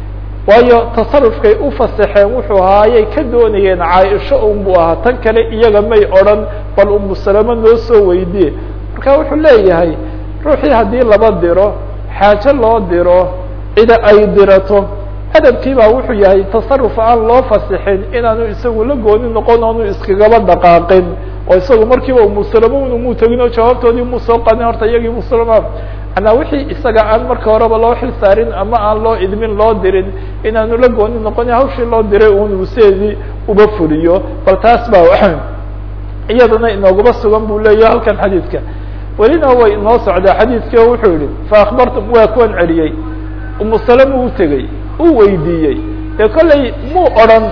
waayo tasarufkay u fasaxeen wuxuu ahaayay ka doonayeen caaisho unbuu ahaa tan kale iyaga may odhan bal umu salama noo soo weydiye marka wuxuu leeyahay ruuxii haddii laba diro xaajo loo diro cida ay dirato adabkii baa wuxuu yahay tasaruf aan loo fasixin inaanu isagu la gooni noqon oonu iskagaba dhaqaaqin oo isagu markiiba umusalama un umuu tegin oo jawaabtoodii umuu soo qadin horta iyagii musalama manaa wixii isaga aan marka horeba loo xil saarin ama aan loo idmin loo dirin inaanu la gooni noqon hawshii loo diray un useedii uba fuliyo bal taas baa iyadana inoogaba sugan buu leeyahy halkan xadiidka welina way inoo socdaa xadiidkii oo wuxuu yihi faakbartum waa kuwan celiyey umu salama u tegey uu weydiiyey dee kollay muu odran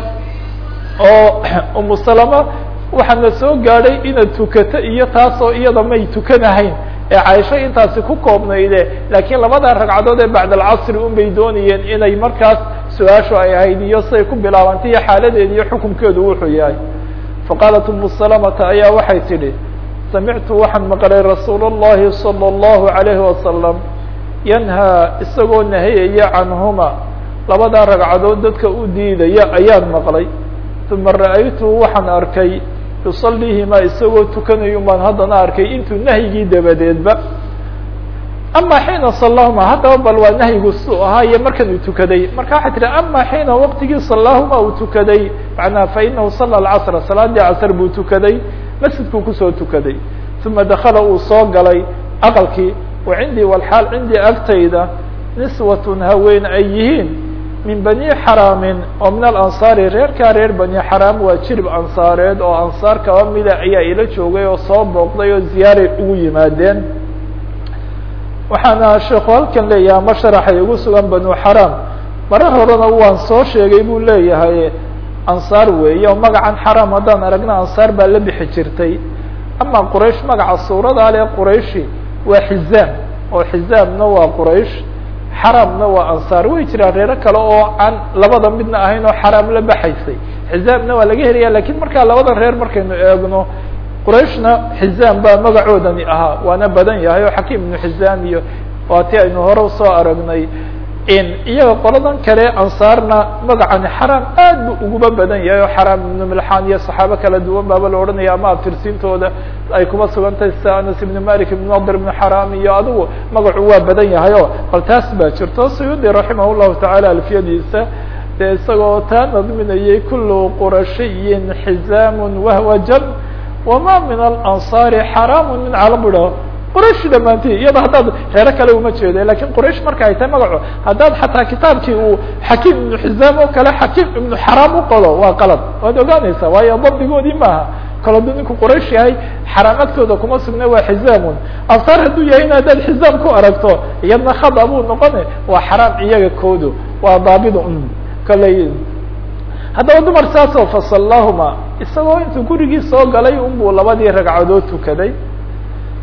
oo umu salama waxaana soo gaadhay inaad tukato iyo taasoo iyada may tukanahayn ee caaisho intaasi ku koobnayde laakiin labada ragcadood ee bacd alcasri un bay doonayeen inay markaas su-aashu ay ahayd iyo siday ku bilaabantay iyo xaaladeedi iyo xukunkeedu wuxuu yahay faqaalat umu salamata ayaa waxay tidhi samictu waxaan maqlay rasuul اllahi salى اllahu عalayhi wasalam yanhaa isagoo nahayaya canhuma labadaa ragcadood dadka u diidaya ayaan maqlay uma ra'aytuhu waxaan arkay yusaliihimaa isagoo tukanayo baan haddana arkay intuu nahyigii dabadeedba ama xiina salahuma haddaba bal waa nahyigu su ahaa iyo markan uu tukaday marka waxay tihi ama xiina waqtigii salahuma uu tukaday macnaa fainahu sala alcasra salaadii casr buu tukaday masjidkuu kusoo tukaday uma dakala uu soo galay aqalkii wa cindii walxaal cindii agtayda niswatun haween ay yihiin min bani xaraamin oo min alansaari reerkaa reer bani xaraam waa jirib ansaareed oo ansaar kaba mida ayaa ila joogay oo soo booqday oo ziyaaray ugu yimaadeen waxaana sheekhu halkan leeyahay ama sharaxay ugu sugan banu xaraam mare horena waan soo sheegay buu leeyahay ansaar weeye oo magacan xaraam haddaan aragna ansaar baa la bixi jirtay ama quraysh magaca suuradaa le qurayshi waa xizaam oo xizaamna waa quraysh xaraamna waa ansaar way jiraan reero kale oo aan labada midna ahayn oo xaraam la baxaysay xizaamna waa laga helaya lakin markaa labada reer markaynu eegno qurayshna xizaam baa magacoodani ahaa waana badan yahay oo xakiim ibnu xizaam iyo waa ti aynu hore usoo aragnay iyaga qoladan kale ansaarna magacani xaraam aad bu uguba badan yahay oo xaraam ibnu milxaan iyo saxaabo kala duwan baaba la odhanaya ama abtirsiintooda ay kuma sugan tahay sida anas ibnu malik ibn nadr ibnu xaraam iyo adigu magacu waa badan yahay o bal taas baa jirto suyuudi raximah llahu tacaala alfiyadiisa dee isagoo taa nadminayay kulu qurashiyin xizaamun wahwa jab wama min alansaari xaraamu min calam bu dhaho qraish dhamaantii iyada haddaad reero kale uma jeeda lakin qraish marka ay tahay magaco haddaad xataa kitaabkii uu xakiim ibnu xizaam oo kale xakiim ibnu xaraam u qodo waa qalad waad ogaanaysaa waayo dabdigoodii maaha kale aduu ninku qraish yahay xaraam agtooda kuma sugna waa xizaamun ansaar hadduu yahay in haddaad xizaam ku aragto iyadna khada buu noqone waa xaraam iyaga koodo waa daabid kale haddaba dumar saasoo fasallahuma isagoo intuu gurigii soo galay unbuu labadii ragcadood tukaday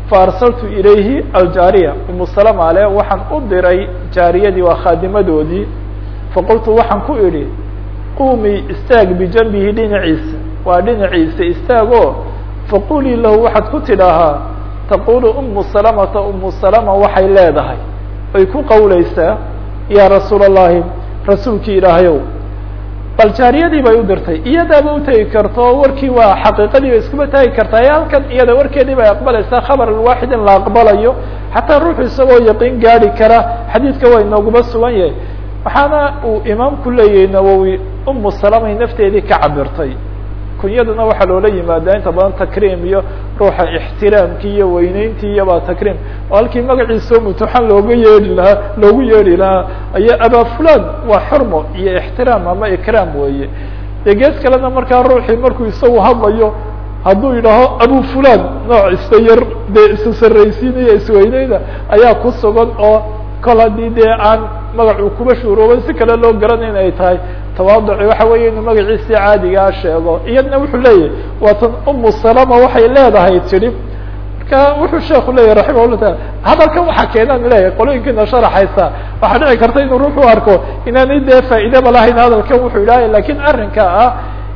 faarsaltu ilayhi aljaariya umu salama le waxaan u diray jaariyadii waa khaadimadoodii faqultu waxaan ku idhi qumii istaag bijanbihi dhinaciisa waa dhinaciisa istaagoo faqulii lahu waxaad ku tidhaahaa taqulu umu salamata umu salama waxay leedahay ay ku qawleysaa yaa rasuul allahi rasuulkii ilaahayow bal jaariyadii bay u dirtay iyadaaba utegi karto warkii waa xaqiiqadii bay iskuma taagi kartaa ee halkan iyada warkeedii bay aqbalaysaa khabar waaxid in la aqbalayo xataa ruuxu isagoo yaqiin gaadi kara xadiidka waa inooguma sugan yahay waxaana uu imaamku leeyahay nawowi umu salamay nafteedii ka cabirtay kunyaduna waxaa loola yimaadaa inta badan takriim iyo ruuxa ixtiraamkii iyo weyneyntii iyo baa takriim oo halkii magaciisao mutuxan looga yeedhi lahaa loogu yeedhi lahaa ayaa abaa fulan waa xurmo iyo ixtiraam ama ikraam weeye dee gees kalena markaa ruuxii markuu isagu hadlayo hadduu yidhaaho abu fulan nooc isa yar dee isa sarraysiinaya isweyneyda ayaa ku sugan oo kol haddii dee aan magacuu kuba shuurooban si kale loo garanay in ay tahay tawaaduci waxa weeye inuu magaciisii caadigaa sheego iyadna wuxuu leeyahay waatan umu salama waxay leedahay tidhi marka wuxuu sheeku leeyahy raximah llah taala hadalkan waxaa keenaan leeyahay qolooyinkiina sharaxaysa waxaa dhici karta inuu ruuxu arko inaanay dee faa'iidaba lahayn hadalkan wuxuu idhahay lakin arrinka ah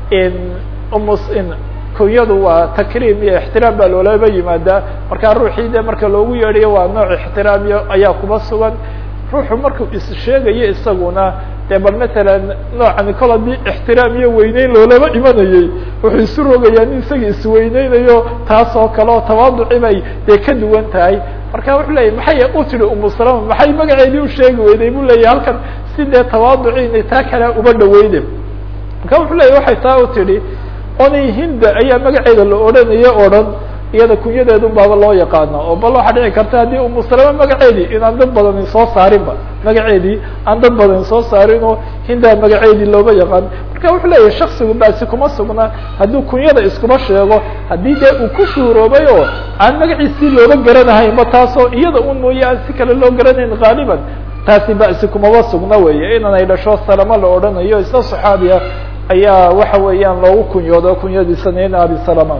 umu kunyadu waa takriim iyo ixtiraam baa loolaba yimaadaa markaa ruuxii de marka loogu yeedhayo waa nooc ixtiraamiyo ayaa kuba sugan ruuxu markuu is sheegayo isaguna dee bal matalan noocan kol haddii ixtiraam iyo weyneyn loolaba imanayey wuxuu isu rogayaa nin isaga isweyneynayo taas oo kale oo tawaaduci bay dee ka duwan tahay marka wuxuu leeyahy maxay u tidhi umu salama maxay magaceedii u sheegi weyday buu leeyahy halkan si dee tawaaduci inay taa kale uba dhaweyde marka wuxuu leeyahy waxay taa u tidhi onay hinda ayaa magaceeda la odhanayo o dhan iyada kunyadeedun baaba loo yaqaana oo bal waxaa dhici karta haddii umu salama magaceedii inaan dad badani soo saarinba magaceedii aan dad badani soo saarin oo hindaa magaceedii looba yaqaan marka wuxuu leeyahay shaksigu baasi kuma sugna hadduu kunyada iskuma sheego haddii dee uu ku shuuroobay oo aan magaciisii looba garanahaynba taasoo iyada un mooye aan si kale loo garanayn haaliban taasi basi kumaba sugna weeye inan ay dhasho salama la odhanayo isla saxaabiya ayaa waxa weeyaan loogu kunyoodo kunyadiisana in abi salama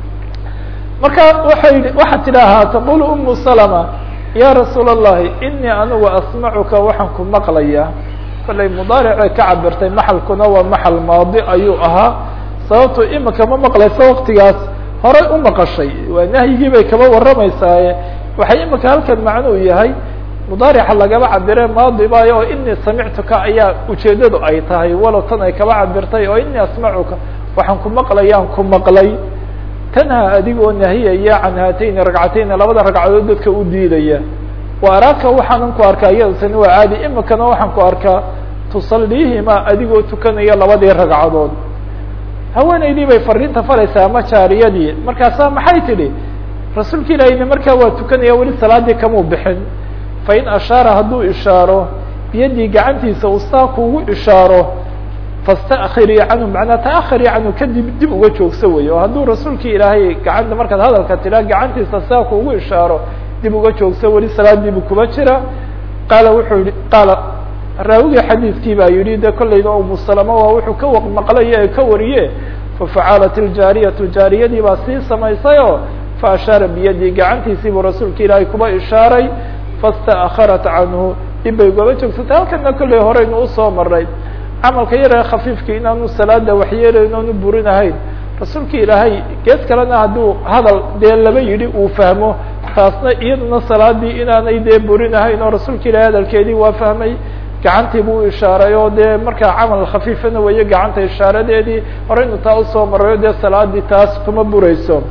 marka waay waxaad tidhaahaa taqulu umu salama ya rasuul الlahi inii anigu asmacuka waxaan ku maqlayaa kollay mudaaricay ka cabirtay maxalkuna waa maxal maadi ayuu ahaa sababto imika ma maqlayso waktigaas horay u maqashay waa nahyigii bay kaba warramaysaaye waxay imika halkan macnuu yahay mudaarica lagaba cabire maadi bayo oo inii samictuka ayaa ujeedadu ay tahay walow tan ay kaba cabirtay oo inii asmacuka waxaan ku maqlayaan ku maqlay tanha adigoo nahiyaya can haatayni ragcatayni labada ragcadood dadka u diidaya wa araaka waxaanan ku arkaa iyada tani waa caadi imikana waxaan ku arkaa tusaliihima adigoo tukanaya labadii ragcadood haweenaydii bay fariinta faraysaa ama jaariyadii markaasaa maxay tidhi rasuulka ilaahiyna markaa waa tukanaya weli salaadii kamuu bixin fain ashaara hadduu ishaaro biyadii gacantiisa uu saa kuugu ishaaro fastakhirii canhu macnaa taakhirii canhu kadib dib uga joogsa wey oo hadduu rasuulkii ilaahay gacanta markaad hadalka tidhaa gacantiisa saa kuugu ishaaro dib uga joogsa weli salaadiibu kuba jira qaala wuxuu yihi qaala raawigii xadiidkii baa yihi de kollayna umu salama waa wuxuu ka waq maqlaye ee ka wariye fafacalat iljaariyatu jaariyadii baa sii samaysay oo faashaara biyadii gacantiisiibuu rasuulka ilaahay kuba ishaaray fastaakharat canhu dib bay ugaba joogsatay halkana kollay horeynu usoo maray camalka yaree khafiifka inaanu salaada waxyeelayn oonu burinahayn rasuulka ilaahay gees kalena hadduu hadal dee laba yidhi uu fahmo taasna iyaduna salaadii inaanay dee burinahayn oo rasuulka ilahay hadalkeedii waa fahmay gacantii buu ishaaray oo dee markaa camal khafiifana weeye gacanta ishaaradeedii horeynu taa usoo marayo dee salaadii taas kuma burayso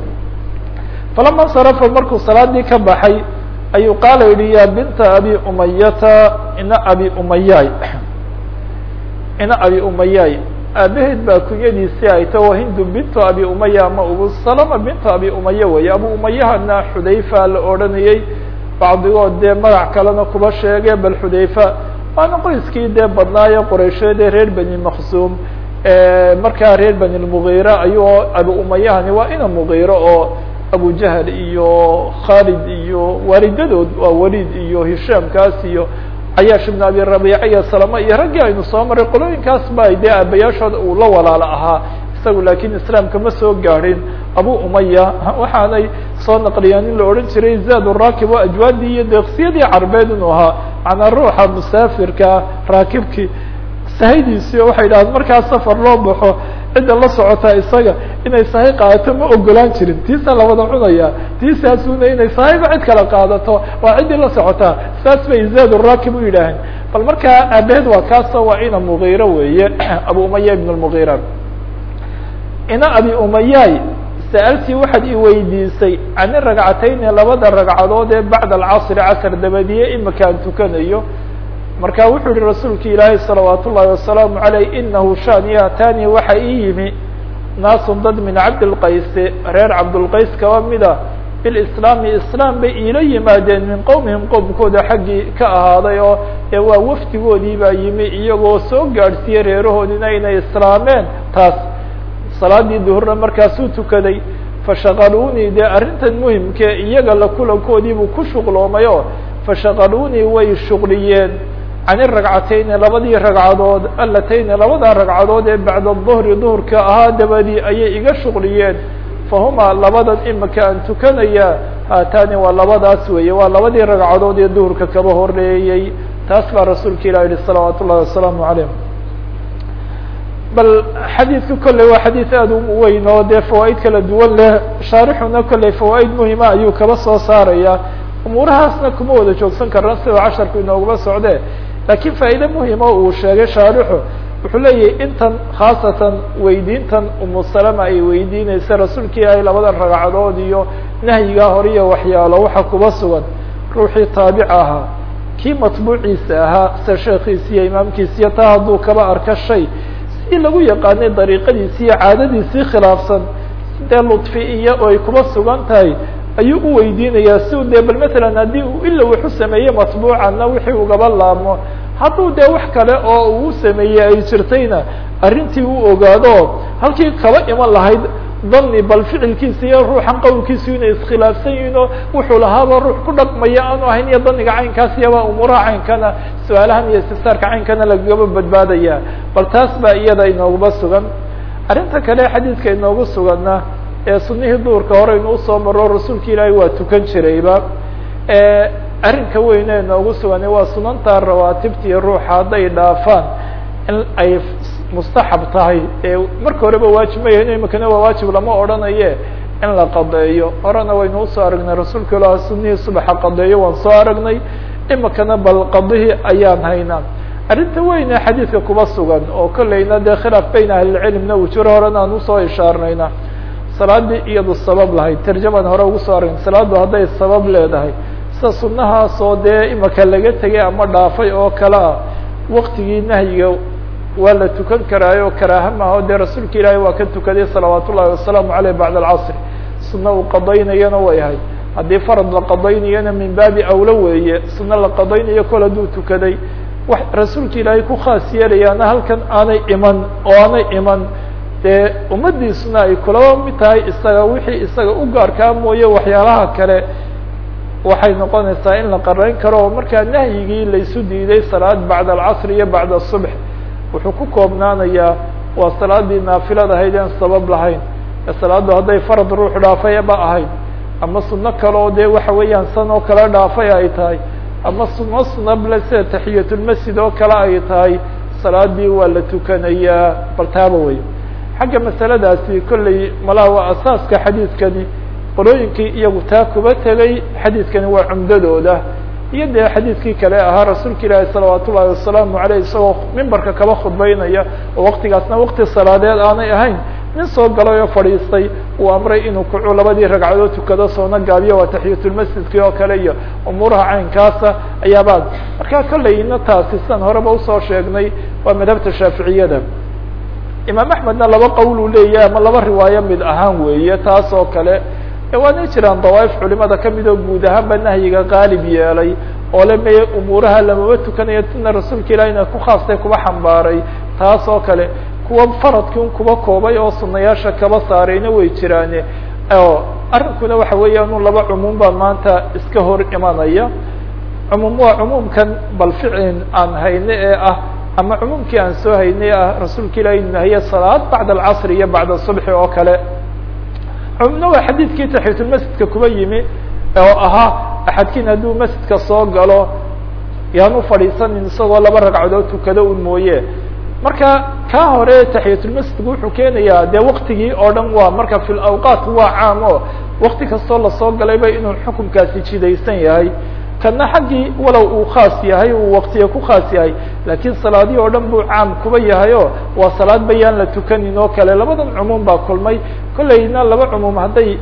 falama sarafa markuu salaadii ka baxay ayuu qaala yihi ya binta abi umayata ina abi umayay ina abi umayay aabaheed baa kunyadiisii ay ta o hindu bintu abi umaya ama ubu salama bintu abi umaya wey abu umayahana xudayfa la odhanayey bacdigood dee magac kalena kuba sheege bal xudayfa waana qoyskii dee badnaaye qoreysheede reer beni maksuum markaa reer beni lmugiira ayuu abu umayahani waa ina mugiiro oo abu jahl iyo khalid iyo waalidadood waa walid iyo hishaamkaas iyo cayaash ibn abi rabiica iyo salama iyo raggii aynu soo maray qolooyinkaas ba dee aabayaashooda uu la walaalo ahaa isagu laakiin islaamka ma soo gaadhin abu umaya waxaanay soo naqliyaan in la odhan jiray zaad raakib oo ajwaadii iyo deeqsiyadii carbeed inuu ahaa macnaa ruuxa musaafirka raakibkii sahaydiisii oo waxay dhahdeen markaa safar loo baxo cidda la socotaa isaga inay sahay qaadato ma ogolaan jirin tiisaa la wada cunaya tiisaasuna inay sahayba cid kala qaadato waa ciddii la socotaa saas bay zaad raakib u yidhaaheen bal markaa aabaheed waa kaasoo waa ina mugiira weeye abu umaya ibn lmugiira ina abi umayaay sa'altii waxaad i weydiisay cani ragcatayni labada ragcadood ee bacda alcasri casr dabadiye imika aan tukanayo marka wuxuu yihi rasuulka ilaahay salawaat ullahi wasalaamu aleyh inahu shani atani waxa ii yimi naasun dad min cabdilqayse reer cabdulqays kaba mida bilislaami islaam bay iila yimaadeen min qowmihim qowmkooda xaggii ka ahaaday oo ee waa wafdigoodii baa yimi iyagoo soo gaadhsiiyey reerahoodina inay islaameen taas salaadii duhurna markaasuu tukaday fashaqaluunii dee arrintan muhimkee iyaga la kulankoodiibuu ku shuqloomay oo fashaqaluunii way shuqliyeen cani ragcatayni labadii ragcadood alatayni labada ragcadood ee bacda duhri duhurka ahaa dabadii ayay iga shuqliyeen fahumaa labadan imika aan tukanaya haatani waa labadaas weeye waa labadii ragcadood ee duhurka kaba horeeyey taas baa rasuulka ilah yihi salawaat ullahi wasalaamu calayh bal xadiidku kolley waa xadiid aada u weyn oo dee fawaaid kala duwan leh shaarixuna kolley fawaaid muhima ayuu kaba soo saaraya umuurahaasna kuma wada joogsan karna sida casharku inooguma socde laakiin faa'iide muhima uu sheegay shaarixu wuxuu leeyahay intan khaasatan weydiintan umu salama ay weydiineysa rasuulka ilaahay labadan ragcadood iyo nahyigaa hore iyo waxyaalo waxa kuba sugan ruuxii taabic ahaa kii matbuuciisa ahaa sida sheekiisi iyo imaamkiisiyo taa hadduu kaba arka shay si lagu yaqaanay dariiqadiisi iyo caadadiisii khilaafsan dee ludfi iyo ay kuba sugan tahay ayuu u weydiinayaa si u dee bal matalan haddii uu ila wuxu sameeyey matbuucanna wixii ugaba laabmo hadduu dee wax kale oo uu sameeyey ay jirtayna arrintii u ogaado halkii kaba iman lahayd dani bal ficilkiisa iyo ruuxan qowlkiisu inay iskhilaafsan yihiin oo wuxuu lahaaba ruux ku dhaqmaya aanu ahayn iyo daniga caynkaas iyaba umuuraha caynkana su-aalahan iyo istifsaarka caynkana lagaba badbaadaya bal taas baa iyada inooguba sugan arrinta kale xadiidka inoogu suganna ee sunihii duurka hore inuu usoo maro rasuulka ilaahay waa tukan jirayba arrinka weyne inoogu sugan waa sunanta rawaatibtii ruuxa hadday dhaafaan in ay mustaxab tahay marka horeba waajib mayahin imikana waa waajib lama odhanaye in la qadeeyo horena waynu usoo aragnay rasuulka ilah sunihii subaxa qadeeyo waan soo aragnay imikana bal qadihii ayaan haynaa arrinta weyne xadiidka kuba sugan oo kolleyna dee khilaaf bayna ahlilcilmna uu jiro horena aan usoo ishaarnayna salaadii iyadu sabab lahayd tarjaman hore ugu soo aragn salaadu hadday sabab leedahay sida sunahaasoo dee imika laga tegay ama dhaafay oo kale ah waktigii nahyiga waa la tukan karaayo karaaha maaho dee rasuulka ilaahay waa ka tukaday salawaat ullahi wasalaamu aleyh bacda alcasr sunna uu qadaynayana way ahayd haddii farad la qadaynayana min baabi awlo weeye sunno la qadaynayo kol hadduu tukaday wax rasuulka ilaahay ku khaas yeelayaana halkan aanay iman oo aanay iman dee ummadiisuna ay kulaba mid tahay isaga wixii isaga u gaarkaa mooye waxyaalaha kale waxay noqonaysaa in la qarayn karo oo markaa nahyigii laysu diiday salaad bacda alcasr iyo bacda asubx wuxuu ku koobnaanayaa waa salaadii naafilada ahayd aan sabab lahayn ee salaaddu hadday farad ruux dhaafay ba ahayd ama suno kale oo dee waxa weeyaan san oo kale dhaafay ay tahay ama suno sunable sida taxiyatulmasjid oo kale ay tahay salaadii waa la tukanayaa bal taaba wey xagga masaladaasi kolley malaa waa asaaska xadiidkani qolooyinkii iyagu taa kuba tegay xadiidkani waa cumdadooda iyo dee xadiidkii kale ahaa rasuulka ilaahi salawaat ullahi wasalaamu aleyh isagoo mimbarka kaba khudbeynaya oo waktigaasna wakti salaadeed aanay ahayn nin soo galay oo fadhiistay uu amray inuu kucu labadii ragcadood tukado soona gaabiyo waa taxiyatulmasjidkii oo kale iyo umuuraha caynkaasa ayaabaa markaa kolleyna taasi sidan horeba usoo sheegnay waa madhabta shaaficiyada imaam axmedna laba qowl uu leeyahay ama laba riwaayo mid ahaan weeye taas oo kale waanay jiraan dawaaif culimada kamid oo guud ahaanba nahyiga qaalib yeelay oo le meye umuuraha lamaba tukanayo tina rasuulka ilahina ku khaastay kuba xambaaray taas oo kale kuwa faradkin kuba koobay oo sunayaasha kaba saarayna way jiraane arrinkuna waxa weeya inu laba cumuum baa maanta iska hor imanaya cumuum waa cumuumkan bal ficin aan hayne ee ah ama cumuumkii aan soo haynay ah rasuulka ilahi inu nahiye salaad bacda alcasri iyo bacda subxi oo kale cumumna waa xadiidkii taxiyatulmasjidka kuba yimi oo ahaa axadkiin hadduu masjidka soo galo yaan u fadhiisanin isagoo laba ragcadood tukado un mooye marka kaa hore taxiyatulmasjidku wuxuu keenayaa dee waktigii oo dhan waa marka fi lawqaat waa caam o wakti kastoo lasoo galayba inuu xukunkaasi jidaysan yahay kana xaggii walow uu khaas yahay uu waktiga ku khaas yahay laakiin salaadihii oo dhan buu caam kuba yahay o waa salaad bayaan la tukanin oo kale labadan cumuum baa kulmay kollayna laba cumuum hadday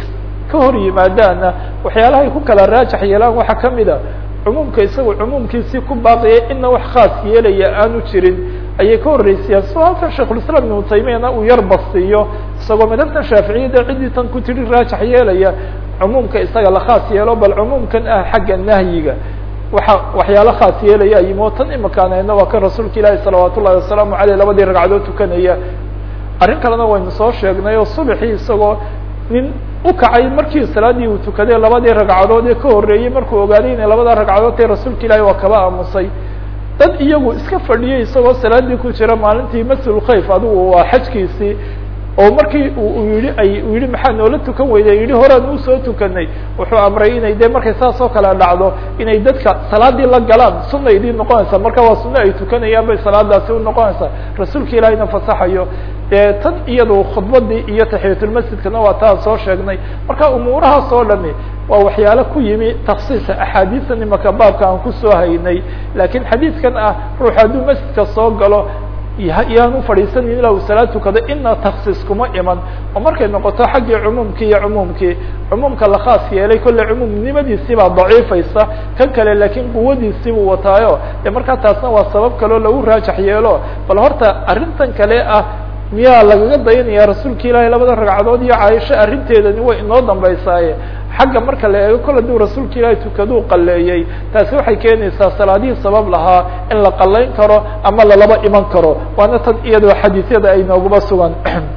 ka hor yimaadaanna waxyaalahay ku kala raajax yeelaan waxaa kamid a cumuumka isagu cumuumkiisii ku baaqiyay ina wax khaas yeelaya aanu jirin ayay ka horreysayaan soo halkan sheikhulslam ibnu taymiyana uu yar bastiyo isagoo madhabtan shaaficiyada ciddii tan ku tiri raajax yeelaya cumuumka isaga la khaas yeelo bal cumuumkan ah xagga nahyiga waxa waxyaalo khaas yeelaya yimo tan imakaanayna waa kan rasuulka ilaahi salawaat ullahi wasalaamu aleyh labadii ragcadood tukanaya arrin kalena waynu soo sheegnay oo subaxii isagoo nin u kacay markii salaadii uu tukaday labadii ragcadood ee ka horreeyey markuu ogaaday inay labada ragcadood tae rasuulka ilaahi waa kaba aamusay dad iyagu iska fadhiyay isagoo salaadii ku jira maalintii maslkhayf adigu waa xajkiisii oo markii u yihi ay uu yihi maxaa noola tukan weyday yihi horaan usoo tukanay wuxuu amray inay de markay saas oo kale dhacdo inay dadka salaadii la galaan sunna idin noqonaysa marka waa sunno ay tukanayaan bay salaadaasi unoqonaysaa rasuulka ilaahina fasaxayo dee tan iyadu khudbadii iyo taxiyatulmasjidkana waa taan soo sheegnay marka umuurahaas oo dhami waa waxyaalo ku yimi taksiisa axaadiistan imaka baabka aan kusoo haynay laakiin xadiidkan ah ruux hadduu masjidka soo galo yaan u fadhiisanin ilaa uu salaad tukado ina taksiis kuma iman oo markay noqoto xaggii cumuumkii iyo cumuumkii cumuumka la khaas yeelay kolle cumuumnimadiisii baa daciifaysa kan kale laakiin quwadiisii buu wataayo de markaa taasna waa sabab kaleo lagu raajax yeelo bal horta arrintan kale ah miyaa lagaga dayanaya rasuulka ilaahay labada ragcadood iyo caaisho arrinteedani way inoo dambaysaaye xagga marka la eego kol haduu rasuulka ilaahay tukaduu qaleeyey taasi waxay keenaysaa salaadihii sabab lahaa in la qalayn karo ama lalaba iman karo waana tan iyadoo xadiisyada ay nooguba sugan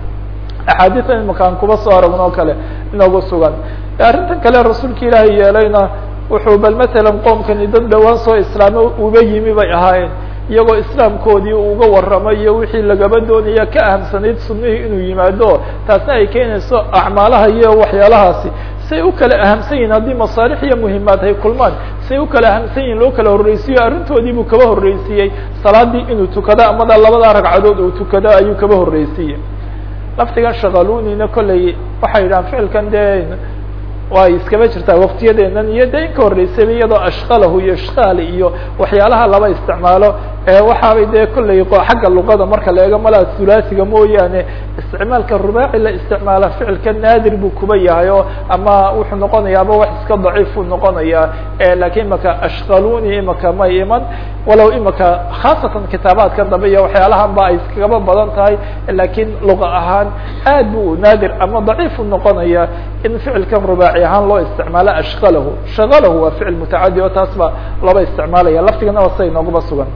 axaadiian imakaan kuba soo aragno o kale inoogu sugan arrintan kale rasuulka ilaahay yeelayna wuxuu bal matalan qoomkani dad dhowaan soo islaamo uba yimi bay ahaayeen iyagoo islaamkoodii uga warramay iyo wixii lagaba doonaya ka ahamsanayd sunnihii inuu yimaado taasna ay keenayso acmaalaha iyo waxyaalahaasi say u kala ahamsan yihin haddii masaalix iyo muhimaad ay kulmaan say u kala ahamsan yihin loo kala horreysiyo arrintoodii buu kaba horreysiiyey salaadii inuu tukado amada labada ragcadood uu tukado ayuu kaba horreysiiyey laftigan shaqalunina kolley waxay yidhahaan ficilkan dee way iskaba jirtaa waktiyadeenan iyo de inka horreysayba iyadoo ashkalahu iyo ishkaal iyo waxyaalaha laba isticmaalo waxaabay dee kolley xagga luqada marka la eego malaa thulaasiga mooyaane isticmaalka rubaaci la isticmaala ficilka naadir buu kuba yahay o ama wuxuu noqonayaaba wax iska daciifuu noqonayaa lakiin imaka ashkaluni imaka may iman walow imaka khaasatan kitaabaadka dambe iyo waxyaalahan ba ay iskagaba badan tahay lakiin luqa ahaan aad bu naadir ama daciifu noqonaya in ficilkan rubaaci ahaan loo isticmaalo ashkalahu shakalahu waa ficil mutacadi o taas ba laba isticmaalaya laftigana waa siday nooguba sugan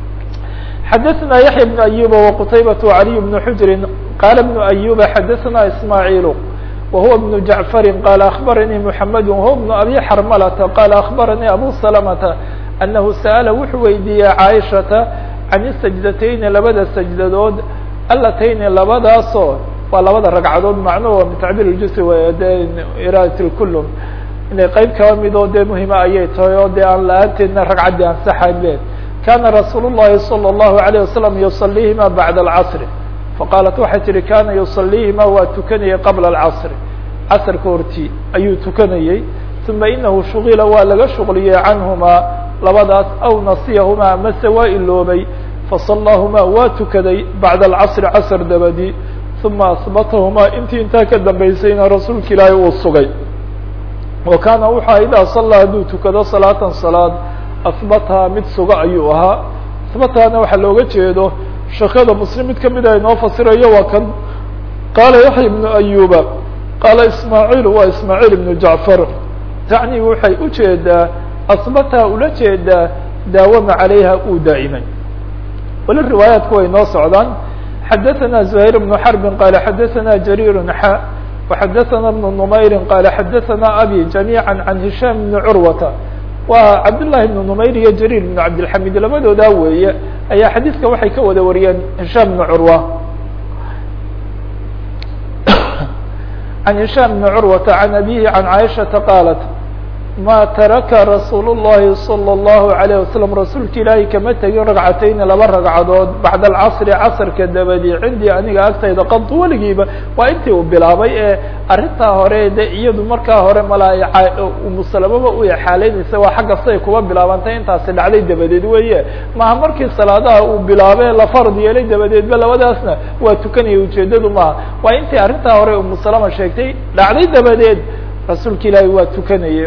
xadaثna yaحya بن أyuba وqtaybaة وعaliي بن xujri qala بن أyuba xadaثna ismاعيl وhuwa بن jaعفari qal أخbaranii mحamed وhuwa بن abi xarmalata qala أخbaranii abu سلمةa أnahu sa'la wuxuu weydiiyey caaishata can الsaجdatayni labada sajdadood alatayni labadaasoo waa labada ragcadood macnuhu min tacbir اjus de iradat اkulum inay qeyb kaba midoo dee muhima ayay tahay oo dee aan la-aanteedna ragcaddii ansaxaynbe kana rasuul الlahi salى الlahu عalيه wasalam yusalihima bacda اlcasr faqaalat waxay tihi kana yusalihima waa tukanayay qabla اlcasr casrka hortii ayuu tukanayey uma inahu shugila waa laga shuqliyey canhuma labadaas aw nasiyahuma mase waa iloobay faصalaahuma waa tukaday bacda اlcasr casr dabadi uma asbatahuma intii intaa ka dambeysayna rasuulka ilaahay uu sugay wa kana wuxua idaa salaa hadduu tukado salaatan salaad asbataha mid suga ayuu ahaa asbatahana waxaa looga jeedo shakada muslim mid kamid ah inoo fasirayo waa kan qaala yaxya ibnu ayuba qaala ismaaciil waa ismaaciil ibnu jacfar tacni waxay ujeedaa asbataha ula jeedaa daawama calayha uu daa'imay weli riwaayaatku way noo socdaan xadaثna زهير بن حرب qال xadaثna جرير xا وxadaثna بن نmayr qال xadaثna abي جaميعا عن هiشام بن curوة waa cabdالlahi بن نmayr iyo jrيr بن cabdالحamid labadoodaa weeye ayaa xadiiska waxay ka wada wariyeen هisham بن curwa عن هisham بن curwaةa عan abihi عan caiشhaةa qاalat ma taraka rasuul الlahi salى الlahu عalيه wasalam rasuulka ilaahay kama tegin ragcatayni laba ragcadood bacda alcasri casrka dabadi cindii aniga agtayda qad weligiiba waa intii uu bilaabay ee arrintaa hore de iyadu markaa hore malaa umusalamaba u exaaleynaysa waa xagga siday kuba bilaabantay intaasi dhacday dabadeed weeye maha markii salaadaha uu bilaabay la fard yeelay dabadeedba labadaasna waa tukanaya ujeedadu maaha waa intii arrintaa hore umusalama sheegtay dhacday dabadeed rasuulka ilaahay waa tukanaya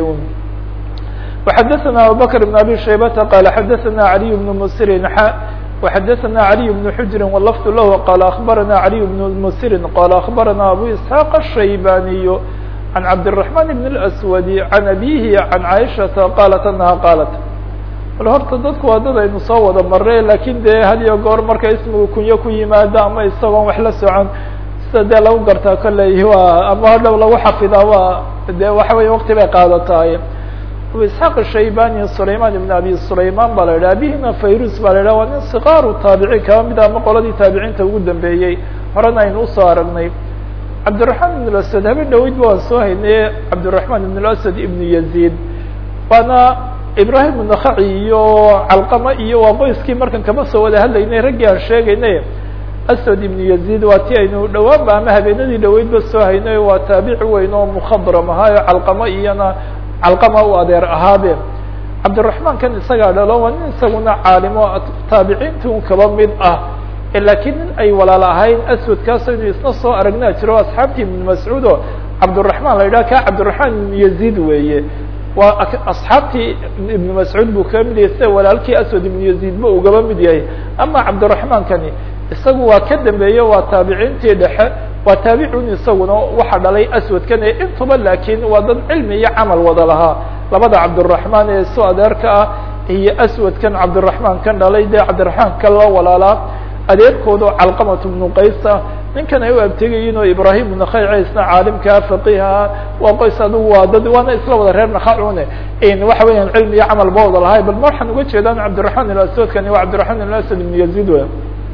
وxadثna abubكر بن abي شhaybةa qال xadثna عalي بن msiri وxadثna عalي بن xujri wlفd lah qال أخbarana عalي بن msiri qال أخbarana abu isحاq الشhaybaniy عan cabdالرحمن بن الأswd عan abihi عan caiشhaةa qalat anha qaalat bal horta dadku waa dad aynu soo wada mare lakin de had iyo goor marka ismigu kunyo ku yimaado ama isagoon wax la socon sida dee lagu gartaa kolley waa ama hadhow lagu xafidaa waa de waxa wey waqti bay qaadataay abu isxaaq shaybani sulayman ibn abi sulayman baa la yidhah abihina fayrus baa la yidhah waa nin sikaaru taabici kaba mid ama qoladii taabiciinta ugu dambeeyey horena aynu usoo aragnay cabdiraحman ibn asad haben dhaweyd ba waan soo haynaye cabdiraحman ibn asad ibn yaziid waana ibrahim nakaci iyo calqama iyo waa qoyskii markan kama soo wada hadlaynay raggii aan sheegaynay aswad ibn yaziid waa ti aynu dhawaanba ama habeenadii dhaweydba soo haynay waa taabici weyn oo mukadram ahaayo calqama iyona calqama u adeer ahaabe cabdiraحman kan isagaa dhalo waa nin isaguna caalimo taabiciinta un kaba mid ah lakiin nin ay walaal ahayn aswadkaas aynu isna soo aragnaa jiro asxaabtii ibn mascuud oo cabdiraحman la yidhah ka cabdiraحman ibn yaziid weeye waa asxaabtii ibn mascuud buu kaga mid yahay sida walaalkii aswad ibn yaziid ba ugaba mid yahay ama cabdiraحman kani isagu waa ka dambeeye waa taabiciintii dhexe waa taabicun isaguna waxa dhalay aswadkan ee intuba lakin waa dad cilmi iyo camal wada lahaa labada cabdiraحman ee soo adeerka ah iyo aswadkan cabdiraحman kan dhalay dee cabdiraحman kan loo walaalaa adeerkooda calqamat bnu qaysa ninkan ay u abtegayiin oo ibrahim bnu khayce isna caalimkaa faqiha waa qoys adugu waa dad waana isla wada reer nakacune waxa weeyaan cilmi iyo camal ba wada lahay bal ma waxaan uga jeedaan cabdiraحman ilaswadkani waa cabdiraحman ilaswad ibn yaziid w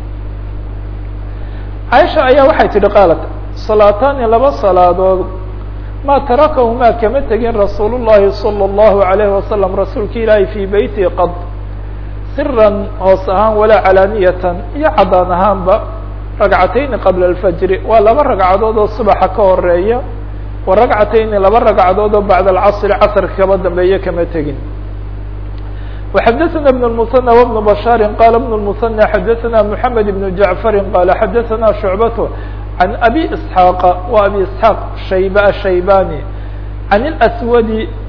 caaisha ayaa waxay tihi qaalat salaataani laba salaadood ma tarakahumaa kama tegin rasuul الlahi salى الlahu عalayhi wasalam rasuulka ilaahi fii beyti qad siran hoos ahaan walaa calaaniyatan iyo cadaan ahaanba ragcatayni qabla alfajri waa laba ragcadood oo subaxa ka horeeya wa ragcatayni laba ragcadood oo bacda alcasri casrka kaba dambeeya kama tegin وxadثna بن المثنى وبن بشhاr qال بن المثنى xadثna محamed بن جعفr qال xadثna شعبة عن أbي اسحاq و أbي اسحاq shayb الشhaybاني عن الأswd